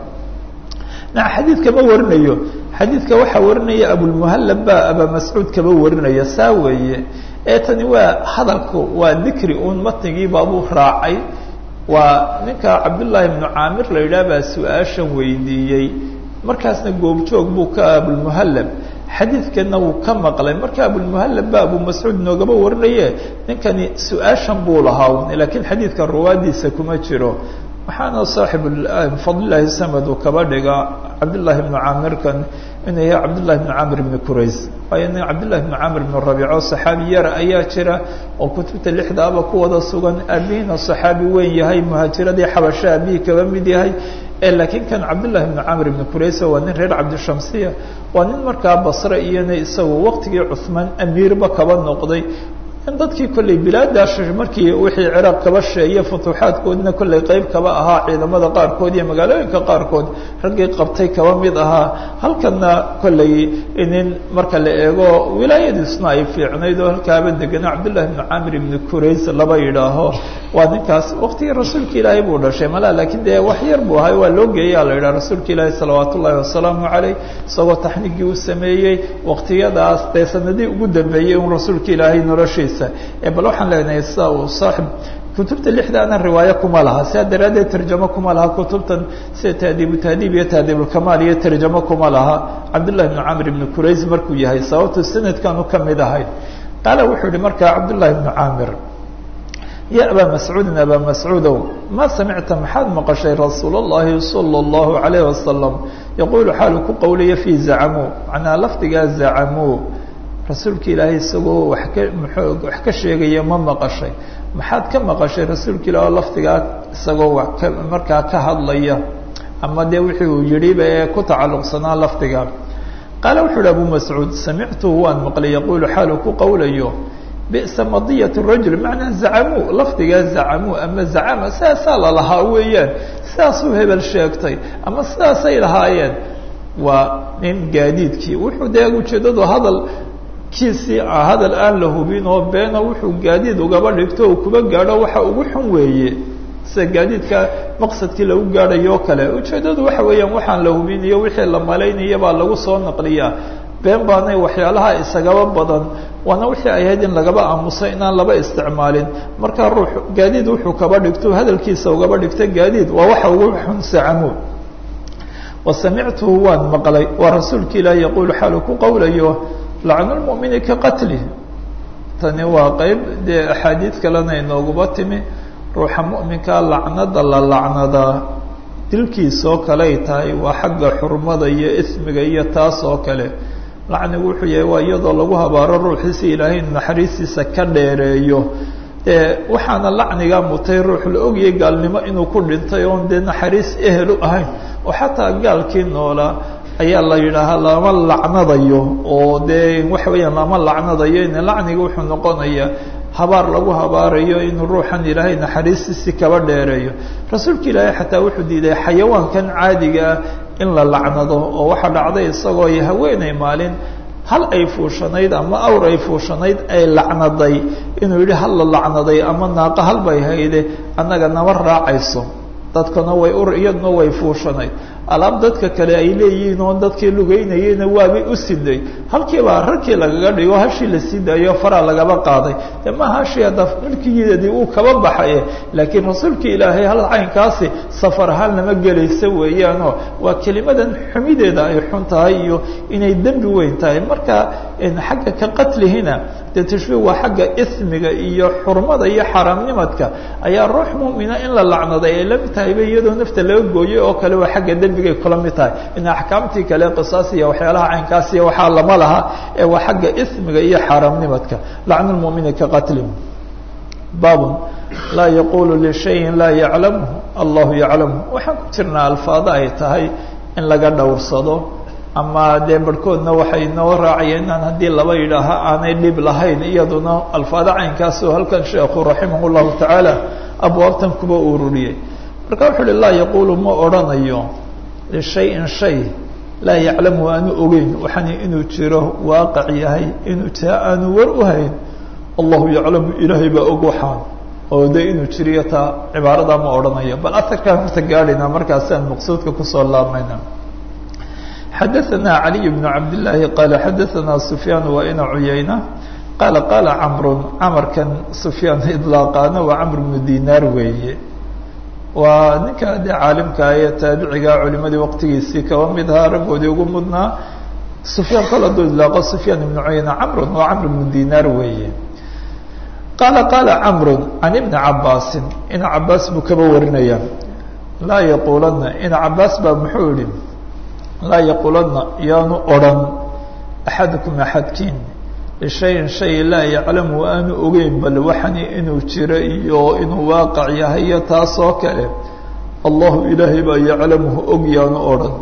na xadiidka ma warinayo xadiidka waxaa warinaya abulmuhallab baa aba mascuud kaba warinaya saa weeye ee tani waa hadalku waa dikri uun matnigii baabuu raacay waa ninka cabdullaahi bnu caamir la yidhaah baa su-aashan weydiiyey markaasna goobjoog buu ka abulmuhallab xadiidkana wuu ka maqlay marka abulmuhallab ba abu mascuud noogaba warinaye ninkani su-aashan buu lahaa laakiin xadiidka ruwaadiisa kuma jiro waxaana saaxib fadlilaahi samad uu kaba dhiga cabdullaahi bnu caamirkan inuu yahay cabdullahi bnu caamir bni qurays waayo nin cabdullahi bnu caamir bnu rabiico saxaabi yara ayaa jira oo kutubta lixdaaba ku wada sugan aabihiina saxaabi weyn yahay muhaajiradii xabasho aabihii kaba mid yahay laakiin kan cabdullahi bnu camr bni quraysa waa nin reer cabdishamsiya waa nin markaa basre iyona isagu waqtigii cuhmaan amiirba kaba noqday in dadkii kolley bilaadaas markii wixii ciraaq kaba sheeye futuuxaadkoodina kolley qeyb kaba ahaa ciidamada qaarkood iyo magaalooyinka qaarkood raggii qabtay kaba mid ahaa halkana kolley nin marka la eego wilaayadiisna ay fiicnayd oo halkaaba degana cabdullahi bnu camr ibni qurays laba yidhaaho waa ninkaas waqtigii rasuulka ilaahay buu dhashay malaa laakiin dee wax yar buu ahay waa loo geeyaa la yidhaha rasuulka ilaahi salawaat ullahi wasalaamu caleyh isagoo taxnigii u sameeyey waqtiyadaas dee sanadii ugu dambeeyey un rasuulka ilaahay noloshiisa bal waxaan leenahay sida uu saaxib kutubta lixdaana riwaayo kuma laha sidaa daraaddeed tarjamo kuma laha kutubtan sida tahdiibu tahdiib iyo tahdiibulkamaal iyo tarjamo kuma laha cabdullahi bnu camr ibni qurays markuu yahay sababtu sanadkanu ka mid ahay qaala wuxuu yihi markaa cabdullahi bnu caamir ya abaa mascuudin abaa mascuudow ma samicta maxaad maqashay rasuul اllahi salى اllahu alayh wasalam yaquulu xaalu ku qowlaya fi zacamuu macnaa lafdigaa zacamuu rasuulka ilaahay isagoo wax ka mxuu wax ka sheegaya ma maqashay maxaad ka maqashay rasuulka ilaah oo lafdigaa isagoo wax ka markaa ka hadlaya ama dee wixii uu yidhiba ee ku tacalluqsanaa lafdiga qaala wuxuu uhi abu mascuud samictuhu waan maqlay yaquulu xaalu ku qowlayo bisa madiyat rajul macnaa zacamuu lafdigaa zacamuu ama zacama sidaasaa lalahaa weeyaan sidaasuu hebel sheegtay ama sidaasay lahaayeen waa nin gaadiidkii wuxuu dee ujeedadu hadal kiisii hadal aan la hubin oo beena wuxuu gaadiid ugaba dhigto uu kuba gaadho waxa ugu xun weeye sida gaadiidka maqsadkii lagu gaadhayo o kale ujeeddadu waxa weeyaan waxaan la hubin iyo wixii la malaynaya baa lagu soo naqliyaa been baanay waxyaalaha isagaba badan waana wixii ay ahayd in lagaba aamuso inaan laba isticmaalin marka ruux gaadiid wuxuu kaba dhigto hadalkiisa ugaba dhigto gaadiid waa waxa ugu xun sacamo wa samictuhu waan maqlay waa rasuulka ilaahi yaquulu xaalu ku qowlayo lacnu lmu'mini ka qatlih tani waa qeyb dee axaadiid kalena inooguba timi ruuxa mu'minkaa lacnada la lacnadaa dilkiisoo kaley tahay waa xagga xurmada iyo ismiga iyo taas oo kale lacnigu wuxuu yahay waa iyadoo lagu habaaro ruuxiisi ilaahay naxariistiisa ka dheereeyo dee waxaana lacnigaa mutay ruux la ogayay gaalnimo inuu ku dhintay oon dee naxariis ehelu ahayn oo xataa gaalkii noolaa ayaa la yidhaahaa lama lacnadayo oo dee waxa weeyaan lama lacnadayo in lacniga wuxuu noqonayaa habaar lagu habaarayo inuu ruuxan ilaahay naxariistiisi kaba dheereeyo rasuulka ilaahay xataa wuxuu diiday xayawaankan caadiga ah in la lacnado oo waxaa dhacday isagoo haweeney maalin hal ay fuushanayd ama awr ay fuushanayd ay lacnaday inuu yidhi hal la lacnaday ama naaqa hal bay hayde annaga nama raacayso dadkana way ur iyaduna way fuushanayd alaab dadka kale ay leeyihiin oo dadkii lugeynayeyna waabay u siday halkiibaa rarkii lagaga dhigo hashii la sii daayo faraa lagaba qaaday de ma hashii hadda milkigeedii uu kaba baxaye laakiin rasuulka ilaahay hal caynkaasi safar ahaan lama gelaysa weeyaanoo waa kelimadan xumideeda ay xun tahay iyo inay dembi weyn tahay marka xagga ka qatlihina dee tashbiih waa xagga ismiga iyo xurmada iyo xaaraamnimadka ayaa ruux mu'mina in la lacnaday ay la mid tahayba iyadoo nafta laga gooyey oo kale waa xagga dembigay kula mid tahay in axkaamtii kale qisaas iyo waxyaalaha caynkaas iyo waxaa lama laha ee waa xagga ismiga iyo xaaraamnimadka lacnu lmu'mini ka qatlin baabun laa yaqulu lishayin laa yaclamhu allahu yaclamhu waxaan ku jirnaa alfaado ay tahay in laga dhowrsado ama dee barhkoodna waxay noo raacayeen inaan haddii laba yidhaaha aanay dhib lahayn iyaduna alfaado caynkaas oo halkan sheekhu raximah llahu tacaala abwaabtan kuba ururiyey marka wuxuu uhi laa yaquulu ma odrhanayo lishayin shay laa yaclamu aanu ogeyn waxani inuu jiro waaqac yahay inuu jira aanu war u hayn allahu yaclamu ilaahay baa og waxaan oo de inuu jiriyo taa cibaaradaa ma odhanayo bal atarkaan horta gaadhayna markaasaan maqsuudka kusoo laabmayna xadaثana عaliي بن cabd لlaahi qaala xadaثana sufyaan wa ina cuyayna qaala qaala camru camarkan sufyaan idlaaqaana waa camr bnu dinaar weeye waa ninka dee caalimka ee taabiciga culimadii waqtigiisii kaba mid ahaa raggoodii ugu mudnaa sufyaan kol hadduu idlaaqo sufyaan ibnu cuyayna camrun waa camr bnu dinaar weeye qaala qaala camru can ibni cabaasin ina cabaas buu kaba warinaya laa yaquulanna ina cabaas baa muxuu yihi laa yaquulanna yaanu odrhan axadukum axadkiin lishayin shay laa yaclamu aanu ogeyn bal waxani inuu jiro iyo inuu waaqac yahay iyo taasoo kale allahu ilaahay baa yaclamuhu og yaanu odhan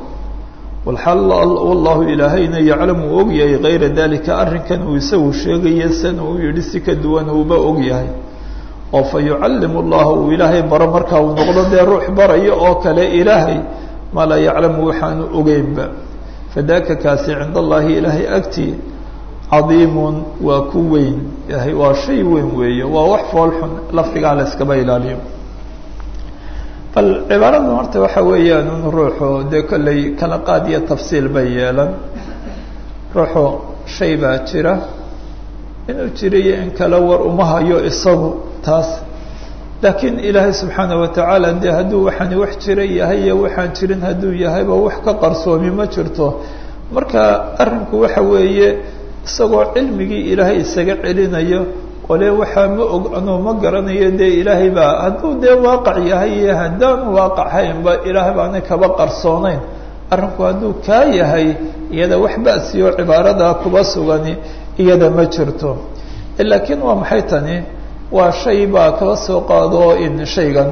wallahu ilaahayna yaclamu u og yahay kayra dalika arrinkan uu isagu sheegaya san uu yihi si ka duwan uuba og yahay oo fa yucallimu llahu uu ilaahay baro markaa uu noqdo dee ruux barayo oo kale ilaahay maa laa yaclamu waxaanu ogeynba fadaka kaasi cinda allahi ilaahay agtii cadiimun waa ku weyn yahay waa shay weyn weeye waa wax foolxun lafdigaa la iskaba ilaaliyo bal cibaaradan horta waxa weeyaan in ruuxu dee kolley kala qaad iyo tafsiil bay yeelan ruuxu shay baa jira inuu jiriyo in kale war uma hayo isagu taas laakiin ilaahay subxaana watacaala dee hadduu waxaani wax jira yahay iyo waxaan jirin hadduu yahayba wax ka qarsoomi ma jirto marka arrinku waxa weeye isagoo cilmigii ilaahay isaga celinayo ole waxaa ma og anuu ma garanayo dee ilaahay baa hadduu dee waaqac yahay iyo haddaanu waaqac haynba ilaahay baana kaba qarsoonayn arrinku hadduu kaa yahay iyada wax ba'siyo cibaaradaa kuba sugani iyada ma jirto laakiin waa maxay tani waa shay baa kaba soo qaado in shaygan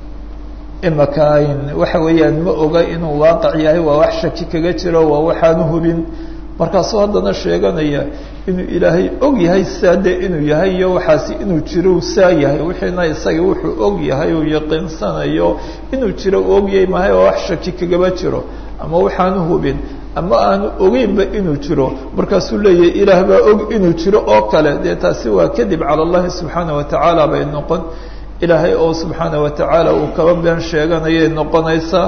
imaka in waxa weeyaan ma oga inuu waaqac yahay waa wax shaki kaga jiro waa waxaanu hubin markaasuu haddana sheeganaya inuu ilaahay og yahay saa dee inuu yahay iyo waxaasi inuu jiro saa yahay wixiina isaga wuxuu og yahay uu yaqiinsanayo inuu jiro uu og yahay mahay oo wax shaki kagaba jiro ama waxaanu hubin ama aanu ogeynba inuu jiro markaasuu leeyahay ilaah baa og inuu jiro oo kale dee taasi waa kadib cala allahi subxaana watacaala bay noqon ilaahay oo subxaana watacaala uu kaba been sheeganayay noqonaysaa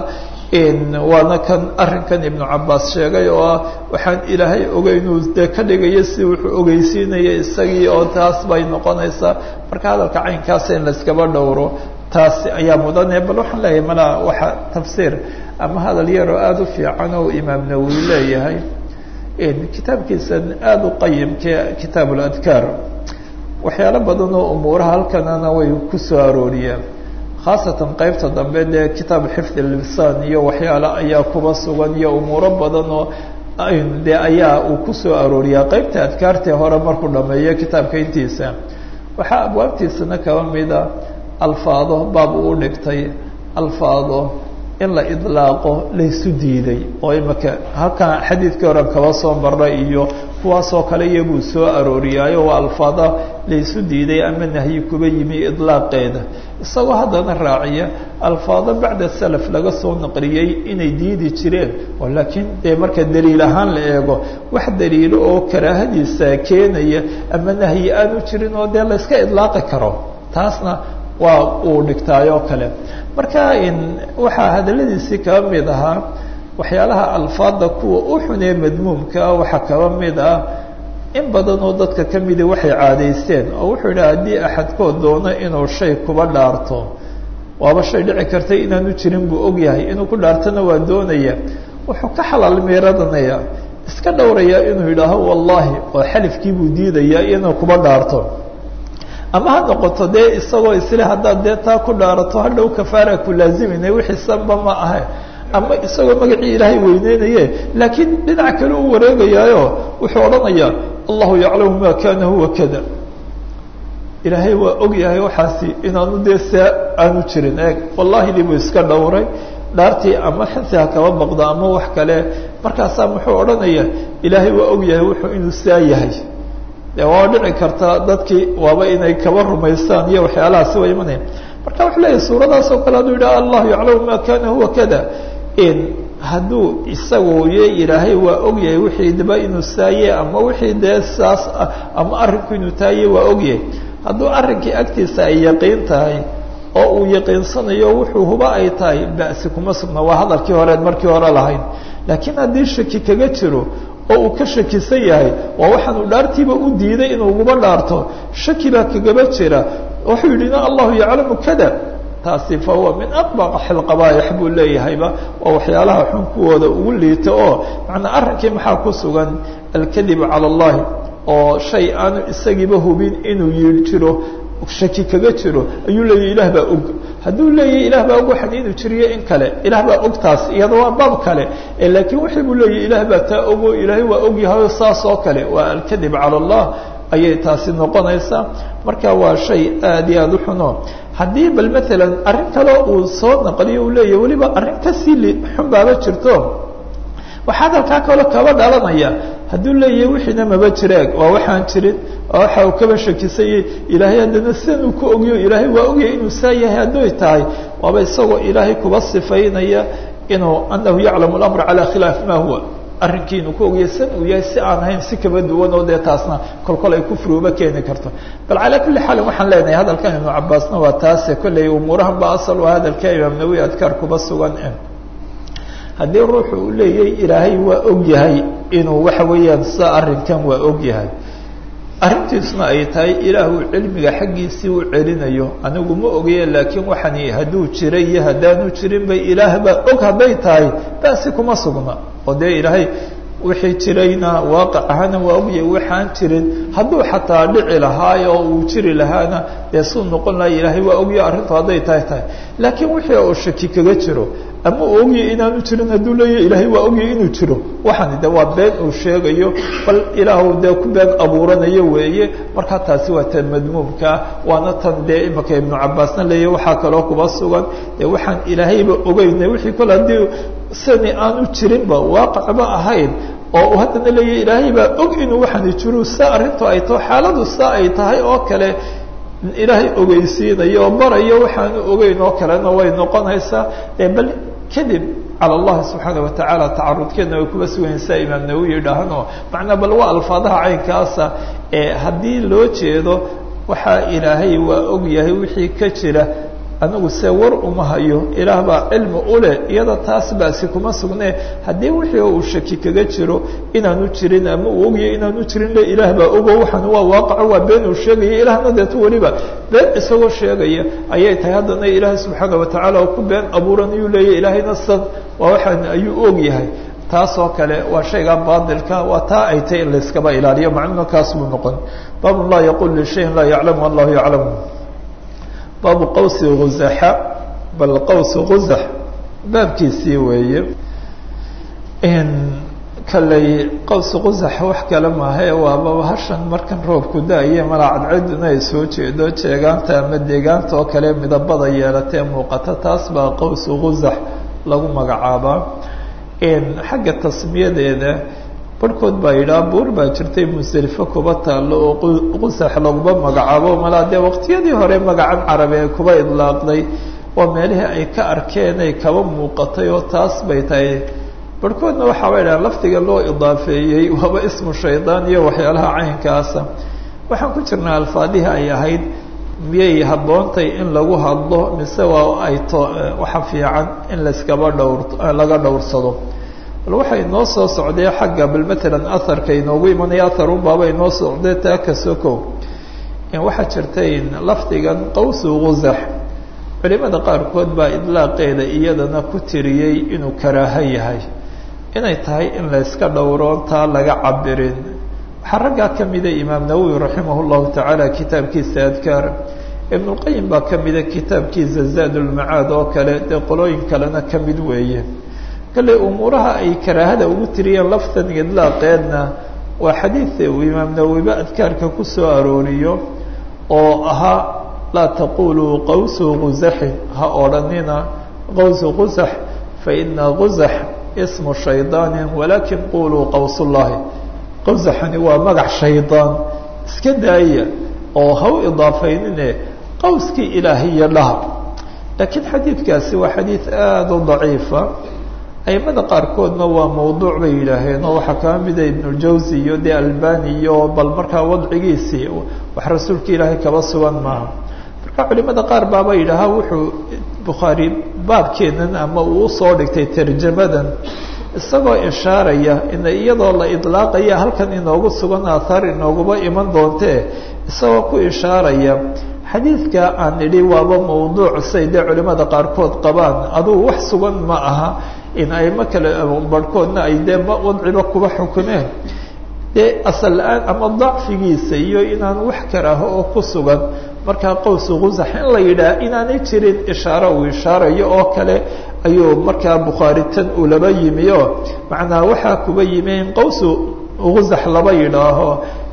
waana kan arrinkan ibnu cabaas sheegay oo ah waxaan ilaahay ogeynuu dee ka dhigayo si wuxuu ogeysiinaya isagii oo taas bay noqonaysaa marka hadalka caynkaasa in layskaba dhowro taas ayaa mudane bal waxaan leeyahay malaa waxa tafsiir ama hadal yaroo aada u fiican oo imaam nawowi leeyahay kitaabkiisan aada u qayimke kitaab ladkaar waxyaalo badan oo umuuraha halkanana way ku soo arooriyeen khaasatan qeybta dambe dee kitaab xifd lisaan iyo waxyaale ayaa kuba sugan iyo umuuro badan oo de ayaa uu kusoo arooriyaa qeybta adkaartee hore markuu dhameeyo kitaabka intiisa waxaa abwaabtiisana kaba mida alfaado baab uu dhigtay alfaado in la idlaaqo laysu diiday oo imaka halkan xadiidkii horen kaba soo maray iyo kuwaasoo kale iyaguu soo arooriyaayo waa alfaada laysu diiday ama nahyi kuba yimi idlaaqeeda isagoo haddana raaciya alfaado bacda salaf laga soo naqliyey inay diidi jireen oo laakiin dee marka daliil ahaan la eego wax daliilo oo karaahadiisa keenaya ama nahyi aanu jirin oo dee layska idlaaqi karo taasna waa uu dhigtaayoo kale marka waxaa hadaladiisii kaba mid ahaa waxyaalaha alfaada kuwa u xunee madmuumkaa waxaa kaba mid ah in badan oo dadka ka midi waxay caadaysteen oo wuxuu yidhi haddii axadkood doono inuu shay kuba dhaarto waaba shay dhici kartay inaanu jirin buu ogyahay inuu ku dhaartona waa doonaya wuxuu ka xalaal miiradanaya iska dhowraya inuu yidhaaho wallahi oo xalifkii buu diidaya inuu kuba dhaarto ama ha noqoto dee isagoo isle haddaad dee taa ku dhaarato hadhow kafaara ku laazimayna wixii sanba ma ahe ama isagoo magacii ilaahay weyneynaye laakiin dhinac kale u wareegayaayo wuxuu odhanayaa allahu yaclamu ma kana huwa kada ilaahay waa og yahay waxaasi inaanu dee saa aanu jirin eeg wallahi dibuu iska dhowray dhaartii ama xinsi ha kaba baqdo ama wax kale markaasaa muxuu odhanayaa ilaahay waa og yahay wuxuu inuu saa yahay de waa dhici karta dadkii waaba inay kaba rumaystaan iyo waxyaalahaasi waa imanaya marka wuxuu leeyahy suuradaas oo kale hadduu yidhaha allahu yaclamu ma kana huwa kada hadduu isagu ye ilaahay waa ogyahay wixii daba inuu saaye ama wixii dee saas ah ama arrinku inuu taaye waa ogyahay hadduu arrinkii agtiisa ay yaqiin tahay oo uu yaqiinsanayo wuxuu huba ay tahay ba'si kuma sugna waa hadalkii horeed markii hore lahayn laakiin haddii shaki kaga jiro oo uu ka shakisan yahay waa waxaanu dhaartiiba u diiday inuuguba dhaarto shaki baa kagaba jira wuxuu yidhi na allahu yaclamu kada taasi fa huwa min aqbax alqabaaix buu leeyahayba waa waxyaalaha xun kuwooda ugu liita oo macnaa arrinkii maxaa ku sugan alkadibu cala allahi oo shay aanu isagiiba hubin inuu yii jiro shaki kaga jiro ayuu leeyahy ilaah baa og hadduu leeyahy ilaah baa og waxan inuu jiriyo in kale ilaah baa og taas iyada waa baab kale laakiin wixii buu leeyahy ilaah baa taa ogo ilaahay waa ogyahayo saas oo kale waa alkadib cala allah ayay taasi noqonaysaa marka waa shay aad iyo aada u xuno haddii bal maalan arrin kale uu soo naqliyo uu leeyahy weliba arrin kasii xun baaba jirto waxaa hadalkaa kaloo kaba dhalanaya hadduu leeyahay wixiina maba jiraag waa waxaan jirin waa waxa uu kaba shakisayey ilaahay haddana sidan uu ku ogyo ilaahay waa ogyahay inuu saa yahay hadday tahay waaba isagoo ilaahay kuba sifaynaya inuu anahu yaclamu lamra calaa khilaaf ma huwa arrinkii inuu ku ogyahay san uu yahay si aan ahayn si kaba duwan oo dee taasna kolkol ay kufriuba keeni karto bal calaa kulli xaalin waxaan leenahay hadalkan ibnu cabaasna waa taase kolley umuurahan ba asal waa hadalka imaam nawi adkaar kuba sugan haddii ruuxu uu leeyahay ilaahay waa og yahay inuu waxa weeyaan sa arrinkan waa og yahay arrintiisuna ay tahay ilaahu cilmiga xaggiisii u celinayo anigu ma ogaye laakiin waxani hadduu jiray iyo haddaanu jirin bay ilaah baa og hadday tahay basi kuma sugna oo dee ilaahay wixii jirayna waaqic ahaana waa ogyahay waxaan jirin hadduu xataa dhici lahaayo oo uu jiri lahaana dee suu noqon laha ilaahay waa ogyahay arrintu hadday tahay tahay laakiin wixii uu shaki kaga jiro ama uu ogyahay inaanu jirin hadduu leeyahay ilaahay waa ogyahay inuu jiro waxani de waa been uu sheegayo bal ilaahu dee ku been abuuranayo weeye markaa taasi waa tan madmuumkaa waana tan dee imaka ibnu cabaasna leeyahy waxaa kaloo kuba sugan dee waxaan ilaahayba ogeyna wixii kole haddii sani aanu jirinba waaqicba ahayn oo uu haddana leeyahay ilaahay baa og inuu waxani jiro saa arrintu ay taho xaaladu saa ay tahay oo kale ilaahay ogeysiinayo oo barayo waxaanu ogeyn oo kalena way noqonaysaa e bal kadib cala allahi subxaana watacaala tacarudkeedna way kuba sugaysaa imaam nawowi yidhaahanoo macnaa bal waa alfaadaha caynkaasa ee haddii loo jeedo waxaa ilaahay waa og yahay wixii ka jira anigu se war uma hayo ilaah baa cilmi uleh iyada taas baasi kuma sugne haddii wixii uu shaki kaga jiro inaanu jirin ama uu ogyahay inaanu jirin le ilaah baa ogo waxaan waa waaqaco waa been uu sheegaya ilaahna deeto weliba been isagoo sheegaya ayay tahay haddana ilaahay subxaana watacaala oo ku been abuuran ayuu leeyahy ilaahayna san waa waxaan ayuu og yahay taas oo kale waa shayga baadilka waa taa ay tahy in layskaba ilaaliyo macnuna kaas buu noqon baabun laa yaqul lishayin laa yaclamu allahu yaclamu baabu qawsi guzaxa bal qaws guzax baabkiisii weeye kaley qaws guzax wax kale maahae waaba hashan markan roobku da-aye malaa cadceduna ay soo jeedo jeegaanta ama deegaanta oo kale midabada yeelatee muuqata taas baa qaws guzax lagu magacaabaa xagga tasmiyadeeda barhkood baa yidhaha buur baa jirtay musdelifo kuba taallo oo qusax laguma magacaabo malaa dee waqtiyadii hore magacan carabi ee kuba idlaaqday waa meelihii ay ka arkeen ay kaba muuqatay oo taas bay tahay barhkoodna waxaaba yidhaha lafdiga loo idaafeeyey waaba ismu shaydaan iyo waxyaalaha caynkaasa waxaan ku jirnaa alfaadihii ay ahayd miyay habboontay in lagu hadlo mise waa ay to waxa fiican in layskaba dhowr laga dhowrsado bal waxay inoo soo socdee xagga bal matalan aharka inoogu imanaya aharun baaba inoo socdee taa ka sokow waxaa jirtay lafdigan qawsu guzax culimada qaarkood baa idlaaqeeda iyadana ku tiriyey inuu karaaho yahay inay tahay in layska dhowroon taa laga cabirin waxaa raggaa ka mida imaam nawowi raximah llahu tacaala kitaabkiisa adkaar ibnulqayim baa ka mida kitaabkiisa zaad ulmacaad oo kale dee qolooyin kalena ka mid weeye kale umuuraha ay karaahada ugu tiriyeen laftan idlaaqeedna waa xadiida uu imaam nawowiba adkaarka ku soo arooriyo oo ahaa laa taquluu qawsu guzaxin ha odhanina qawsu guzax faina guzax ismu shaydaanin walakin quluu qawsullahi qawsaxani waa magac shaydaan iska daaya oo ha u idaafaynine qawskii ilaahiya dhaha laakiin xadiidkaasi waa xadiid aada u daciifa aimada qaarkoodna waa mawduuc bay yidhaaheen oo waxaa kaa mida ibnuljawsi iyo de albani iyo bal markaa wadcigiisii wax rasuulka ilaahay kaba sugan maaha marka culimada qaar baaba yidhaahaa wuxuu bukhaari baabkeenan ama uu usoo dhigtay tarjamadan isagoo ishaaraya in iyadoo la idlaaqaya halkan inoogu sugan aathaar inooguba iman doontee isagoo ku ishaaraya xadiidka aan idhi waaba mawduuc say dee culimada qaarkood qabaan adugu wax sugan ma aha in aimo kale barhkoodna ay dee wadciba kuba xukumeen dee asal la-aan ama dacfigiisa iyo inaan wax karaaho oo ku sugan markaa qowsu qusax in la yidhaah inaanay jirin ishaaro uu ishaarayo oo kale ayuu markaa bukhaari tan uu laba yimi oo macnaa waxaa kuba yimi in qowsu qusax laba yidhaaho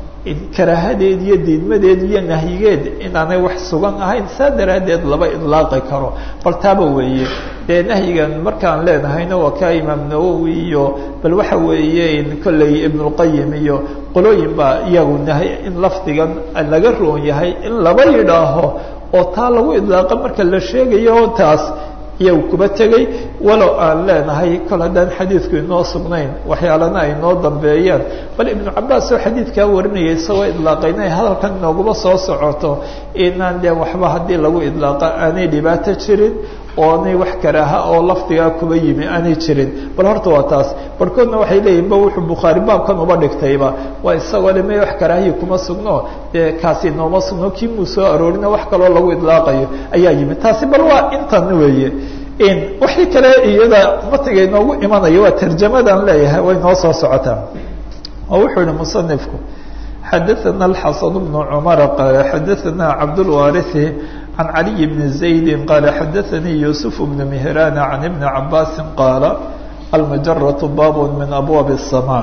karaahadeed iyo diidmadeed iyo nahyigeed inaanay wax sugan ahayn saa daraaddeed laba idlaaqi karo bal taaba weeye dee nahyigan markaan leenahayna waa kaa imaam nawowi iyo bal waxa weeye kolley ibnulqayim iyo qolooyin baa iyagu nahy in lafdigan laga roon yahay in laba yidhaaho oo taa lagu idlaaqa marka la sheegayo taas iyagu kuba tegey walow aan leenahay kol haddaan xadiidku inoo sugnayn waxyaalana ay noo dambeeyaan bal ibnu cabaas oo xadiidkaa warinaya isagoo idlaaqayna hadalkan inooguma soo socoto inaan dee waxba haddii lagu idlaaqa aanay dhibaato jirin oo anay wax karaaha oo lafdigaa kuba yimi aanay jirin bal horta waa taas barhkoodna waxay leeyihin ba wuxuu bukhaari baabkan uba dhigtayba waa isagoo le may wax karaahiyi kuma sugno dee kaasi nooma sugno kii muu soo aroorina wax kaloo lagu idlaaqayo ayaa yimid taasi bal waa intan weeye wixii kale iyada matiga inoogu imanaya waa tarjamadan leeyahay way noo soo socotaa oo wuxuu yihi musanifku xadaثana الxasan بن cmar qaala xadaثana cabdالwariثi can caliي bni زaydi qaala xadaثanii yusuf bn mhraan can ibni cabaasi qaala almajaraة bab min abwaab الsmاء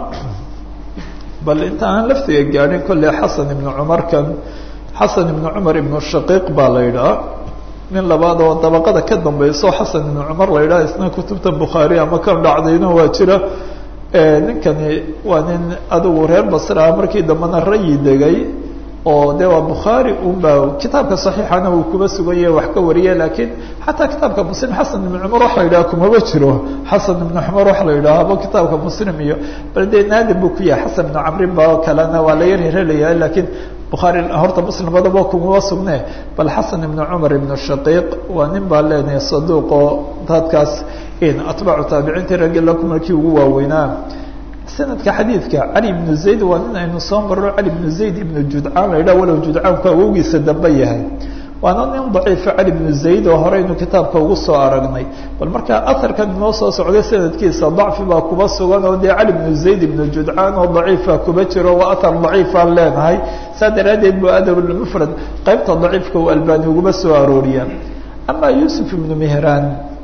bal inta aan laftiga gaadhin kolley xasan ibn cumarkan xasan ibn cumar ibn shaqiiq baa la yidhaha nin labaad oo dabaqada ka dambayso xasan ibn cumar la yidhaha isna kutubta bukhaari ama kan dhacdayna waa jira ninkani waa nin adigu reer basraa markii dambena rayi degay oo de waa bukhaari unba kitaabka saxiixana uu kuba sugan yahay wax ka wariya laakiin xataa kitaabka muslim xasan ibn cumar waxa la yidhaha kumaba jiro xasan ibn cumar waxa la yidhaahaba kitaabka muslim iyo bal dee naadir buu ku yahay xasan ibn camrin ba kalena waa la yar herelayaa laakiin bukhaari horta muslim badaba kumaba sugne bal xasan ibn cumar ibn shaqiiq waa nin baa leenahay saduuq oo dadkaas atbaacu taabiciintii raggi lakumarkii ugu waaweynaa sanadka xadiidka cali ibnu zayd waa nin aynu soo marro cali ibnu zayd ibnu judcaan la yidhaha walow judcaanku awowgiisa dambe yahay waana nin daciifa cali ibnu zayd oo horeynu kitaabka ugu soo aragnay bal markaa aharkan inoo soo socday sanadkiisa dacfi baa kuba sugan oo dee cali ibnu zayd ibnu judcaan oo daciifa kuba jiro waa ahar daciifaan leenahay saa daraaddeed bu adabulmufrad qaybta daciifka uu albani uguma soo arooriya ama yuusuf ibnu mihraan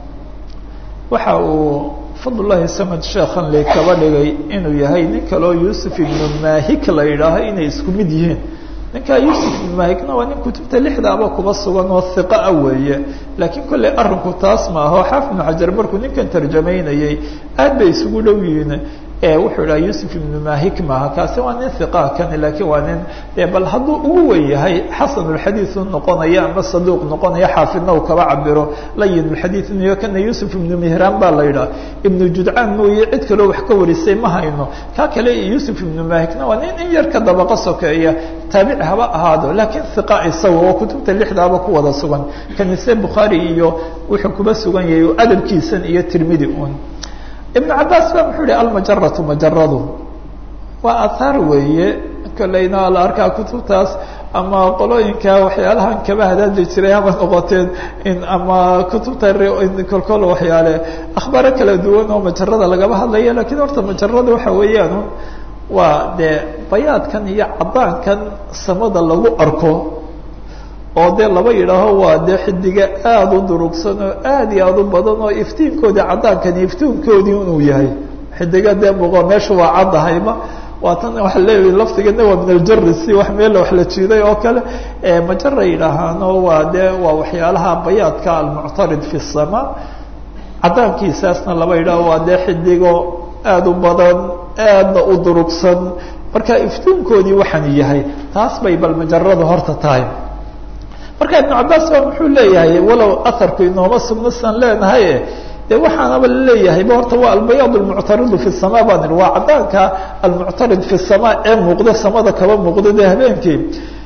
waxa uu fadlullahi samad sheekhan le kaba dhigay inuu yahay nin kaleo yuusuf ibnu mahik la yidhaaho inay isku mid yihiin ninkaa yuusuf ibnu mahikna waa nin kutubta lixdaaba kuba sugan oo hiqa ah weeye laakiin kolley arrinku taas ma aho xaafid ibnu xajar markuu ninkan tarjamaynayay aad bay isugu dhow yihiin wuxuu idhaha yuusuf ibnu mahik maaha kaasi waa nin hiqaa kani laakiin waa nin de bal hadduu ugu wen yahay xasanulxadiidu noqonaya ama saduuq noqonaya xaafidna uu kaba cabiro layinulxadiid iyo kana yuusuf ibnu mihraan baa la yidhaha ibnu judcaan mooye cid kaloo wax ka warisay ma hayno kaa kale yuusuf ibnu mahikna waa nin in yar ka dabaqa sokeeya taabici haba ahaado laakiin hiqa isaga oo kutubta lixdaaba ku wada sugan kanise bukhaari iyo wuxuu kuba sugan yahay adabkiisan iyo tirmidi un ibn cabaas ba muxuu yihi almajaratu majaradu waa ahaar weeye kolleyna la arkaa kutubtaas ama qolooyinka waxyaalahan kaba hadaadi jiray haba noqoteen in ama kutubta kolkol waxyaale akhbaaro kala duwan oo majarada lagaba hadlaya lakiin horta majarada waxa weeyaan waa dee bayaadkan iyo cadaankan samada lagu arko oo dee laba yidhaaho waa dee xidiga aada u durugsan oo aad iyo aada u badan oo iftiinkoodii cadaankani iftiinkoodii inuu yahay xidiga dee muqo meesha waa caddahayba waa tan waxa leeyahay laftigana waa min aljari si wax meel wax la jiiday oo kale majara yidhaahaano waa dee waa waxyaalaha bayaadka almuctarid fi sama cadaankiisaasna laba yidhaaho waa dee xidigo aada u badan aadna u durugsan marka iftiinkoodii waxaan yahay taas bay bal majaradu horta tahay marka ibnu cabaas baa muxuu leeyahay walow aharku inooma sugnasan leenahay de waxaanaba laleeyahayba horta waa albayaad almuctaridu fi sama baan ihi waa caddaanka almuctarid fi sama ee muuqda samada kaba muuqda dee habeenkii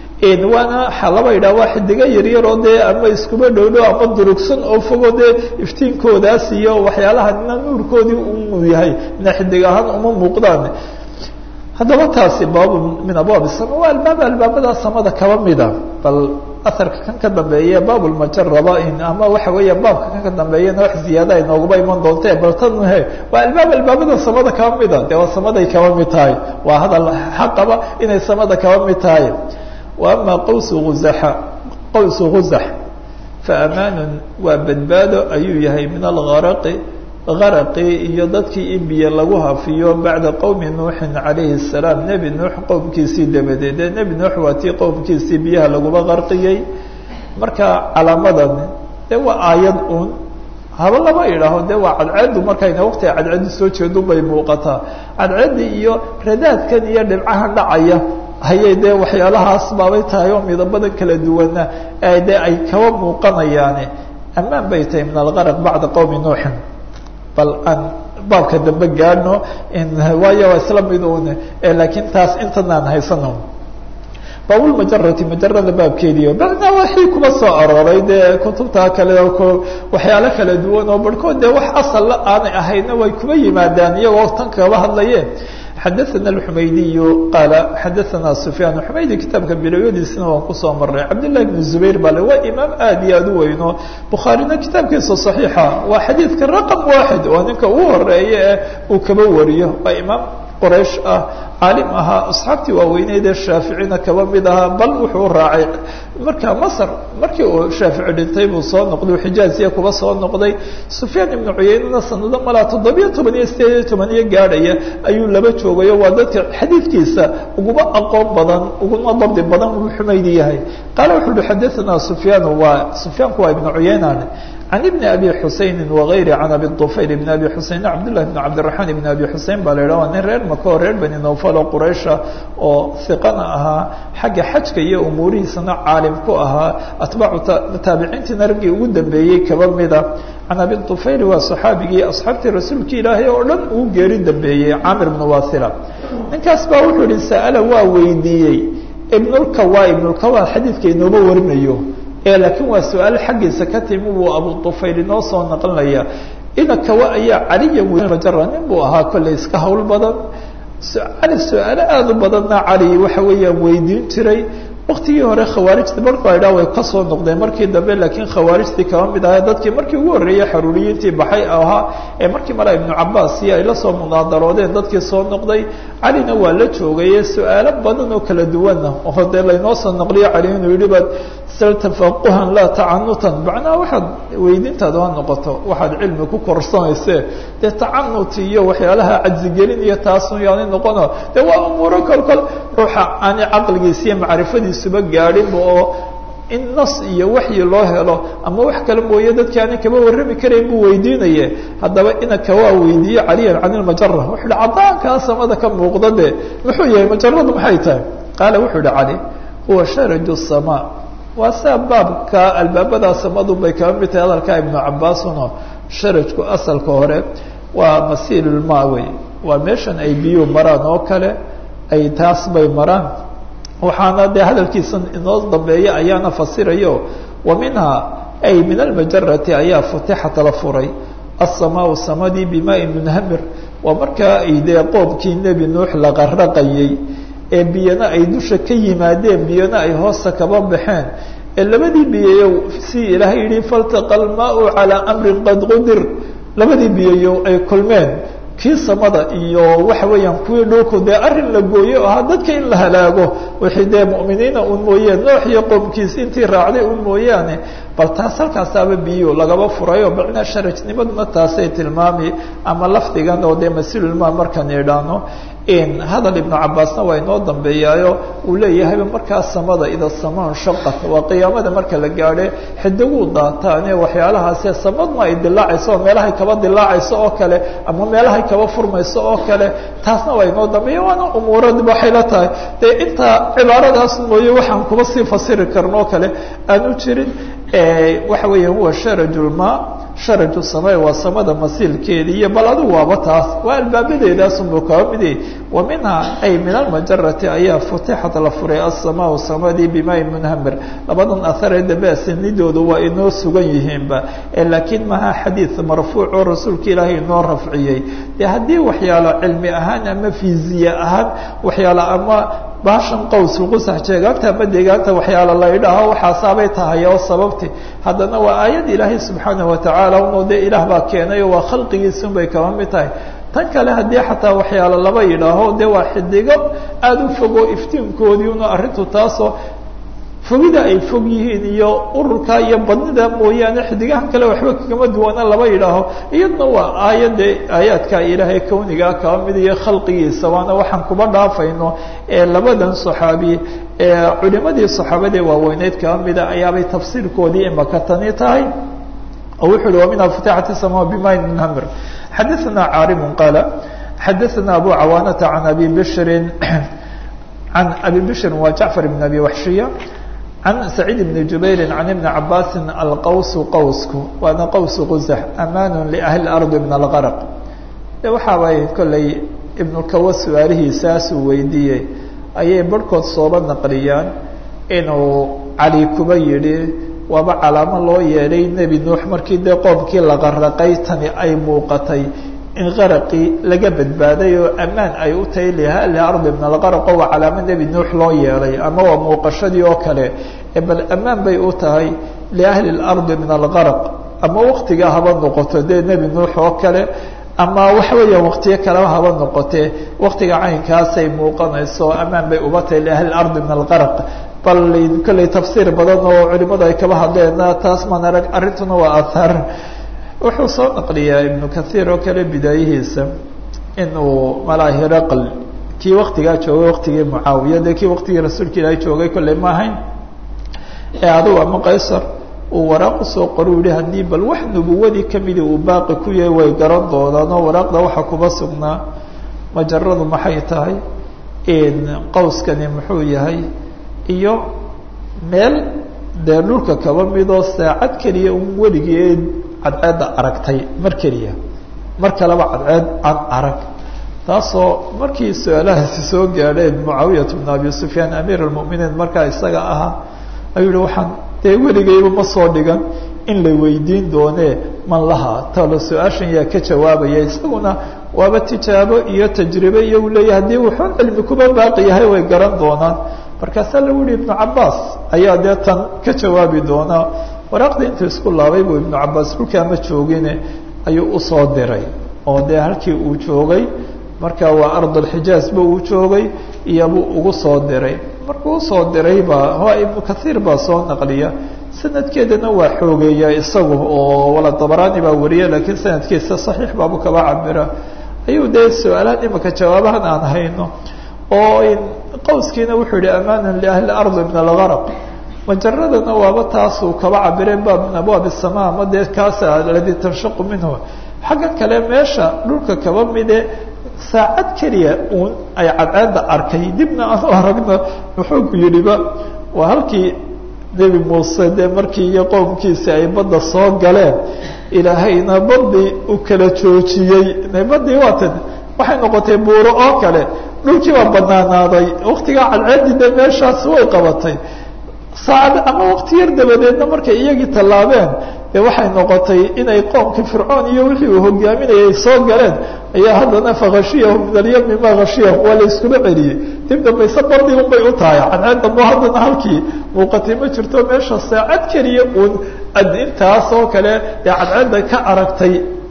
waana laba yidhah waa xidigo yaryaroo dee ama iskuba dhowdhow ama durugsan oo fogo dee iftiinkoodaas iyo waxyaalaha ina nuurkoodii uu yahay ina xidig ahaan uma muuqdaan haddaba taasi baabu min abwaab sama waa albaab albaabada samada kaba mida bal aharka kan ka dambeeye baabulmajaraba in ama waxa weeya baabka kan ka dambeeyana wax ziyaada inoogaba iman doonte bal tan he waa albaab albaabada samada kaba mida dee waa samaday kaba mid tahay waa hadal xaqaba inay samada kaba mid tahay wa ama qawsu uzaxa qawsu guzax faamaanun waa badbaado ayuu yahay min algaraqi garaqii iyo dadkii in biyo lagu hafiyo bacda qowmi nuuxin calayhi الsalaam nebi nuux qowmkiisii dabadeed ee nebi nuux waa tii qowmkiisii biyaha laguba qarqiyey marka calaamadan dee waa aayad un haba lama idhaaho de waa cadceedu markayna waqtiga cadceedu soo jeedu bay muuqataa cadceedii iyo radaadkan iyo dhibcahan dhacaya hayay dee waxyaalahaas baabay tahay oo midabada kala duwana de ay kaba muuqanayaane ammaan bay tahay min algaraq bacda qowmi nuuxin bal aan baabka dambe gaadhno waayo waa isla mid un laakiin taas intanaan haysano baabulmajarati majarada baabkeediio bacdaa waxii kuma soo arooray dee kutubta kale waxyaalo kala duwan oo barhkood dee wax asalla aanay ahayna way kuma yimaadaan iyagoo tan kaba hadlaye xadaثna الxumaydiyu qaala xadaثna sufyaan xumaydi kitaabka bilowyadiisina waan kusoo maray cabdالlahi بn zubayr bale waa imaam aad iyo aad u weyno bukhaarina kitaabkiisa صaxiixa waa xadiidka raqم waaxid oo ninka ugu horeeya ee uu kaba wariyo waa imaam qoraysh ah caalim ahaa asxaabtii waaweyneyd ee shaaficina kaba mid ahaa bal wuxuu raacay marka masr markii uu shaafici dhintay buu soo noqday u xijaaziya kuba soo noqday sufyaan ibnu cuyeynana sanado malaa toddobiyo toban iyo sideed iyo toban iyo gaadhaya ayuu laba joogayo waa dadka xadiidkiisa uguma aqoon badan uguma dabdi badan uu xumaydi yahay qaala wuxu uhi xadaثana sufyaan waa sufyaanku waa ibnu cuyeynan can ibni abi xusayni wagayri can abi طufayl ibn abi xuseyn cabdالlah bn cabdiraxmaan ibn abi xusein baa la yidhah waa nin reer maka oo reer bani nowfal oo quraysha oo hiqana ahaa xagga xajka iyo umuurihiisana caalim ku ahaa atbaacu taabiciintiina raggii ugu dambeeyey kaba mida can abi طufayl waa صaxaabigii asxaabtii rasuulka ilaahay oo dhan uu geeri dambeeyey camir bn wasila ninkaas baa wuxuu yihi sa'ala waa weydiiyey ibnulkawa ibnulkawa xadiidka inooba warinayo laakiin waa su-aal xaggiisa ka timi buu abu طufayl inoo soo naqlinaya ina kawa ayaa caliya majara nin buu ahaa kolley iska hawl badan cali su-aalo aada u badanna cali waxa weeyaan weydiin jiray waktigii hore khawaarijta markuu aydhaa way ka soo noqdeen markii dambe laakiin khawaarijtii kaba mid ahaa dadkii markii ugu horreeyey xaruuriyiintii baxay ahaa ee markii mala ibnu cabaas iyo ay la soo munaadaroodeen dadkii soo noqday calina waa la joogaye su-aalo badan oo kala duwana oo dee laynoo soo naqliyo cali inuu yidhi baad sal tafaquhan laa tacanutan macnaha waxaad weydiintaadu ha noqoto waxaad cilmi ku korsanayse dee tacanut iyo waxyaalaha cajzigelin iyo taasun yaani noqono dee waa umuuro kol kol ruuxa aani caqligiisa iyo macrifadiisuba gaadhinba oo in nas iyo waxyi loo helo ama wax kale mooye dadkii aanan kaba warrami karayn buu weydiinaye haddaba inaka waa weydiiye caliyan can ilmajara wuxuu hi caddaankaa samada ka muuqda de muxuu yahay majaradu maxay tahay qaala wuxuu hi cali huwa sharaju samaa waa saa baabka albaabada samadu bay kaba mid tahay hadalkaa ibnu cabaasunoo sharajku asalka hore waa masiilulmaa wey waa meeshan ay biyuu maraan oo kale ay taas bay maraan waxaana dee hadalkiisa inoo dambeeya ayaana fasirayo wa minhaa ay min almajarati ayaa futixat la furay asamaau samadii bimaai munhamir waa markaa ay dee qoobkii nebi nuux la qarraqayey ee biyana ay dusha ka yimaadeen biyana ay hoosta kaba baxeen ee labadii biyayow si ilaahay yihi faltaqa almaau calaa amrin qad qudir labadii biyayow ay kulmeen kii samada iyo waxa weeyaan kuwii dhulku dee arrin la gooyo ahaa dadka in la halaago wixii dee mu'miniina un mooyeen noox iyo qoomkiis intii raacday un mooyaane bal taas halkaasaaba biyo lagaba furayo macnaa sharajnimaduna taasay tilmaami ama lafdigan oo dee masilulmaa markaan idhaano hadal ibnu cabaasna waa inoo dambeeyaayo uu leeyahayba markaa samada ida samaan shaqat waa qiyaamada marka la gaadhe xidiguu daataane waxyaalahaase samadna ay dilaacayso oo meelahay kaba dilaacayso oo kale ama meelahay kaba furmayso oo kale taasna waa inoo dambeeya waana umuurad waxay la tahay dee intaa cibaaradaas mooye waxaan kuba sii fasiri karno oo kale aanu jirin waxa weeya huwa sharajulma sharaju samay waa samada masiilkeeda iyo bal adigu waaba taas waa albaabadeedaasunbuu kaba midi wa minhaa ay min almajarati ayaa futixat la furay asamaau samadii bimaayi munhamir labadan aharee dambe asanidoodu waa inoo sugan yihiinba laakiin maha xadiid marfuuc oo rasuulka ilaahay inoo rafciyey de haddii waxyaalo cilmi ahaan ama fiziya ahaan waxyaalo ama baashan qaws lqusax jeegaanta ama deegaanta waxyaala la idhaaho waxaasaabay tahay oo sababti haddana waa aayad ilaahay subxaanahu watacaala unoo dee ilaah baa keenay oo waa khalqigiisun bay kaba mid tahay tan kale haddii xataa waxyaalo laba yidhaaho dee waa xidigo aada u fogo iftiinkoodii una arrintu taasoo fogida ay fog yihiin iyo ururka iyo badnida mooyaane xidigahan kale waxba kagama duwana laba yidhaaho iyadna waa aayadde aayaadka ilaahay kawnigaa kaba mid iyo khalqigiisa waana waxaan kuba dhaafayno ee labadan saxaabi ee culimadii saxaabadee waaweyneyd kaba mida ayaabay tafsiirkoodii imaka tani tahay oo wuxu uhi waminha futixat sama bimayn munhamir xadaثana caarimu qaala xadaثana abu cawaanata can abi bishrin can abi bishrin waa jacfar bn abi waxshiya can saciid bni jubayri can ibni cabaasin alqawsu qawsku waana qawsu qusax amaanu liahli ardi min algarq de waxaabay kolley ibnukawa su-aalihiisaasuu weydiiyey ayay barhkood sooba naqliyaan inuu cali kuba yidhi waaba calaamo loo yeedhay nebi nuux markii dee qoomkii la qaraqay tani ay muuqatay in qaraqii laga badbaaday oo ammaan ay u tahay liahli ardi min algarqo waa calaamo nebi nuux loo yeelay ama waa muuqashadii oo kale bal ammaan bay u tahay liahli اlardi min algarq ama waktigaa haba noqoto dee nebi nuux oo kale ama waxa weeya waktiyo kaleba haba noqotee waktiga caynkaasay muuqanayso ammaan bay uba tahay liahli ardi min algarq bal kolley tafsiir badan oo culimadu ay kaba hadleen taas maan arag arrintuna waa ahaar wuxuu soo naqliyaa ibnu kathiir oo kale bidaayihiisa inuu malaa hiraql kii waktigaa joogay waktigii mucaawiya dee kii waktigii rasuulka ilaahay joogay kolley ma ahayn ee adugu ama qaysar uu waraaq usoo qoro u yihi haddii bal wax nubuwadii kamidi uu baaqi ku yahay way garan doonaan oo waraaqda waxaa kuba sugnaa majaradu maxay tahay qawskani muxuu yahay iyo meel dee dhulka kaba midoo saacad keliya un weligii cadceedda aragtay mar keliya mar kaleba cadceed aan arag taasoo markii su-aalahaasi soo gaadheen mucaawiyat bn abi sufyaan amiir almuminiin markaa isaga ahaa ayuu yihi waxaan dee weligayba ma soo dhigan in la weydiin doonee man lahaa talo su-aashan yaa ka jawaabaya isaguna waaba tijaabo iyo tajribe iyo uu leeyahay haddii wuxuun cilmi kuba baaqi yahay way garan doonaan markaasaa lagu yihi ibnu cabaas ayaa dee tan ka jawaabi doonaa waraaqda intuu isku laabay buu ibnu cabaas dhulkaa ma joogine ayuu usoo diray oo dee halkii uu joogay marka waa ardulxijaazba uu joogay iyobuu ugu soo diray markuu usoo diray baa waa ibnu kathiir baa soo naqliya sanadkeedana waa xoogeeya isagu oo wala dabaraani baa wariya laakiin sanadkiisa saxiix baabu kaba cabira ayuu dee su-aalahan imaka jawaabahan aan hayno oo qawskiina wuxuu yihi amaana liahli ardi min algarq majaradana waaba taasuu kaba cabireen baab min abwaab الsama ama dee kaasa aladi tanshaqu minhu xaggan kale meesha dhulka kaba mide saacad keliya uun ay cadceedda arkay dibna aan u aragna muxuu ku yidhiba waa halkii nebi muuse dee markii iyo qowmkiisi ay badda soo galeen ilaahayna badii u kala joojiyey badii waatan waxay noqotay buuro oo kale dhulkii baa banaanaaday waktigaa cadceeddii de meeshaas way qabatay saacad ama wakti yar dabadeedna markay iyagii tallaabeen dee waxay noqotay inay qoomkii fircoon iyo wixii uu hogaaminayay soo galeen ayaa haddana fakashiyahum min alyami ma khashiyahum waa la iskula celiyey dib dambayse bardii un bay u tahay cadceed dambo haddana halkii muuqatay ma jirto meesha saacad keliya uun intaas oo kale dee cadceedda ka aragtay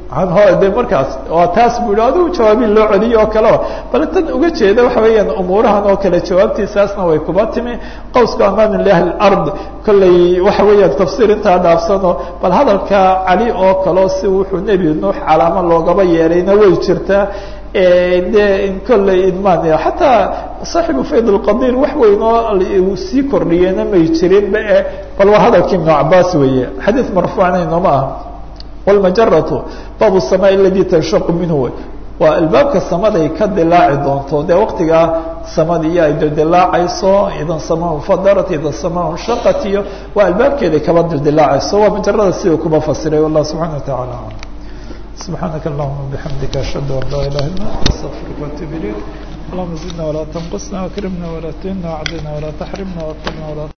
de markaas waa taas bu i adigu jawaabiin loo celiyo oo kaleo bal tan uga jeeda waxa weeyaan umuurahan oo kale jawaabtiisaasna way kuba timi qawsku amaana liahli ard kolley waxa weeyaan tafsiir intaa dhaafsano bal hadalka cali oo kaleo si wuxuu nebi nuux calaamo loogaba yeelayna way jirtaa dee kolley idmaan xataa saaxibu fayd lqadiir wax weyn oo uu sii kordhiyena may jirinba e bal waa hadalkii ibnu cabaas weeye xadiid marfuucna inooma aha wlmajaratu baabu الsamaء aladi tanshaqu minhu wey waa albaabka samaday ka dilaaci doonto dee waktigaa samadii ay dildilaacayso idan samaa fadarat idan samaa shaqat iyo waa albaabkeeday kaba dildilaacayso waa majarada siduu kuba fasiray wallah subxana wa taعala alam subxaanaka allahuma bixamdika ashhadu an laa ilaha illa anta astaqfiruka waatuub ilayk allahuma zidna walaa tanqusna wakrimna walaa tuhina wacdina walaa taxrimna waqilna walaa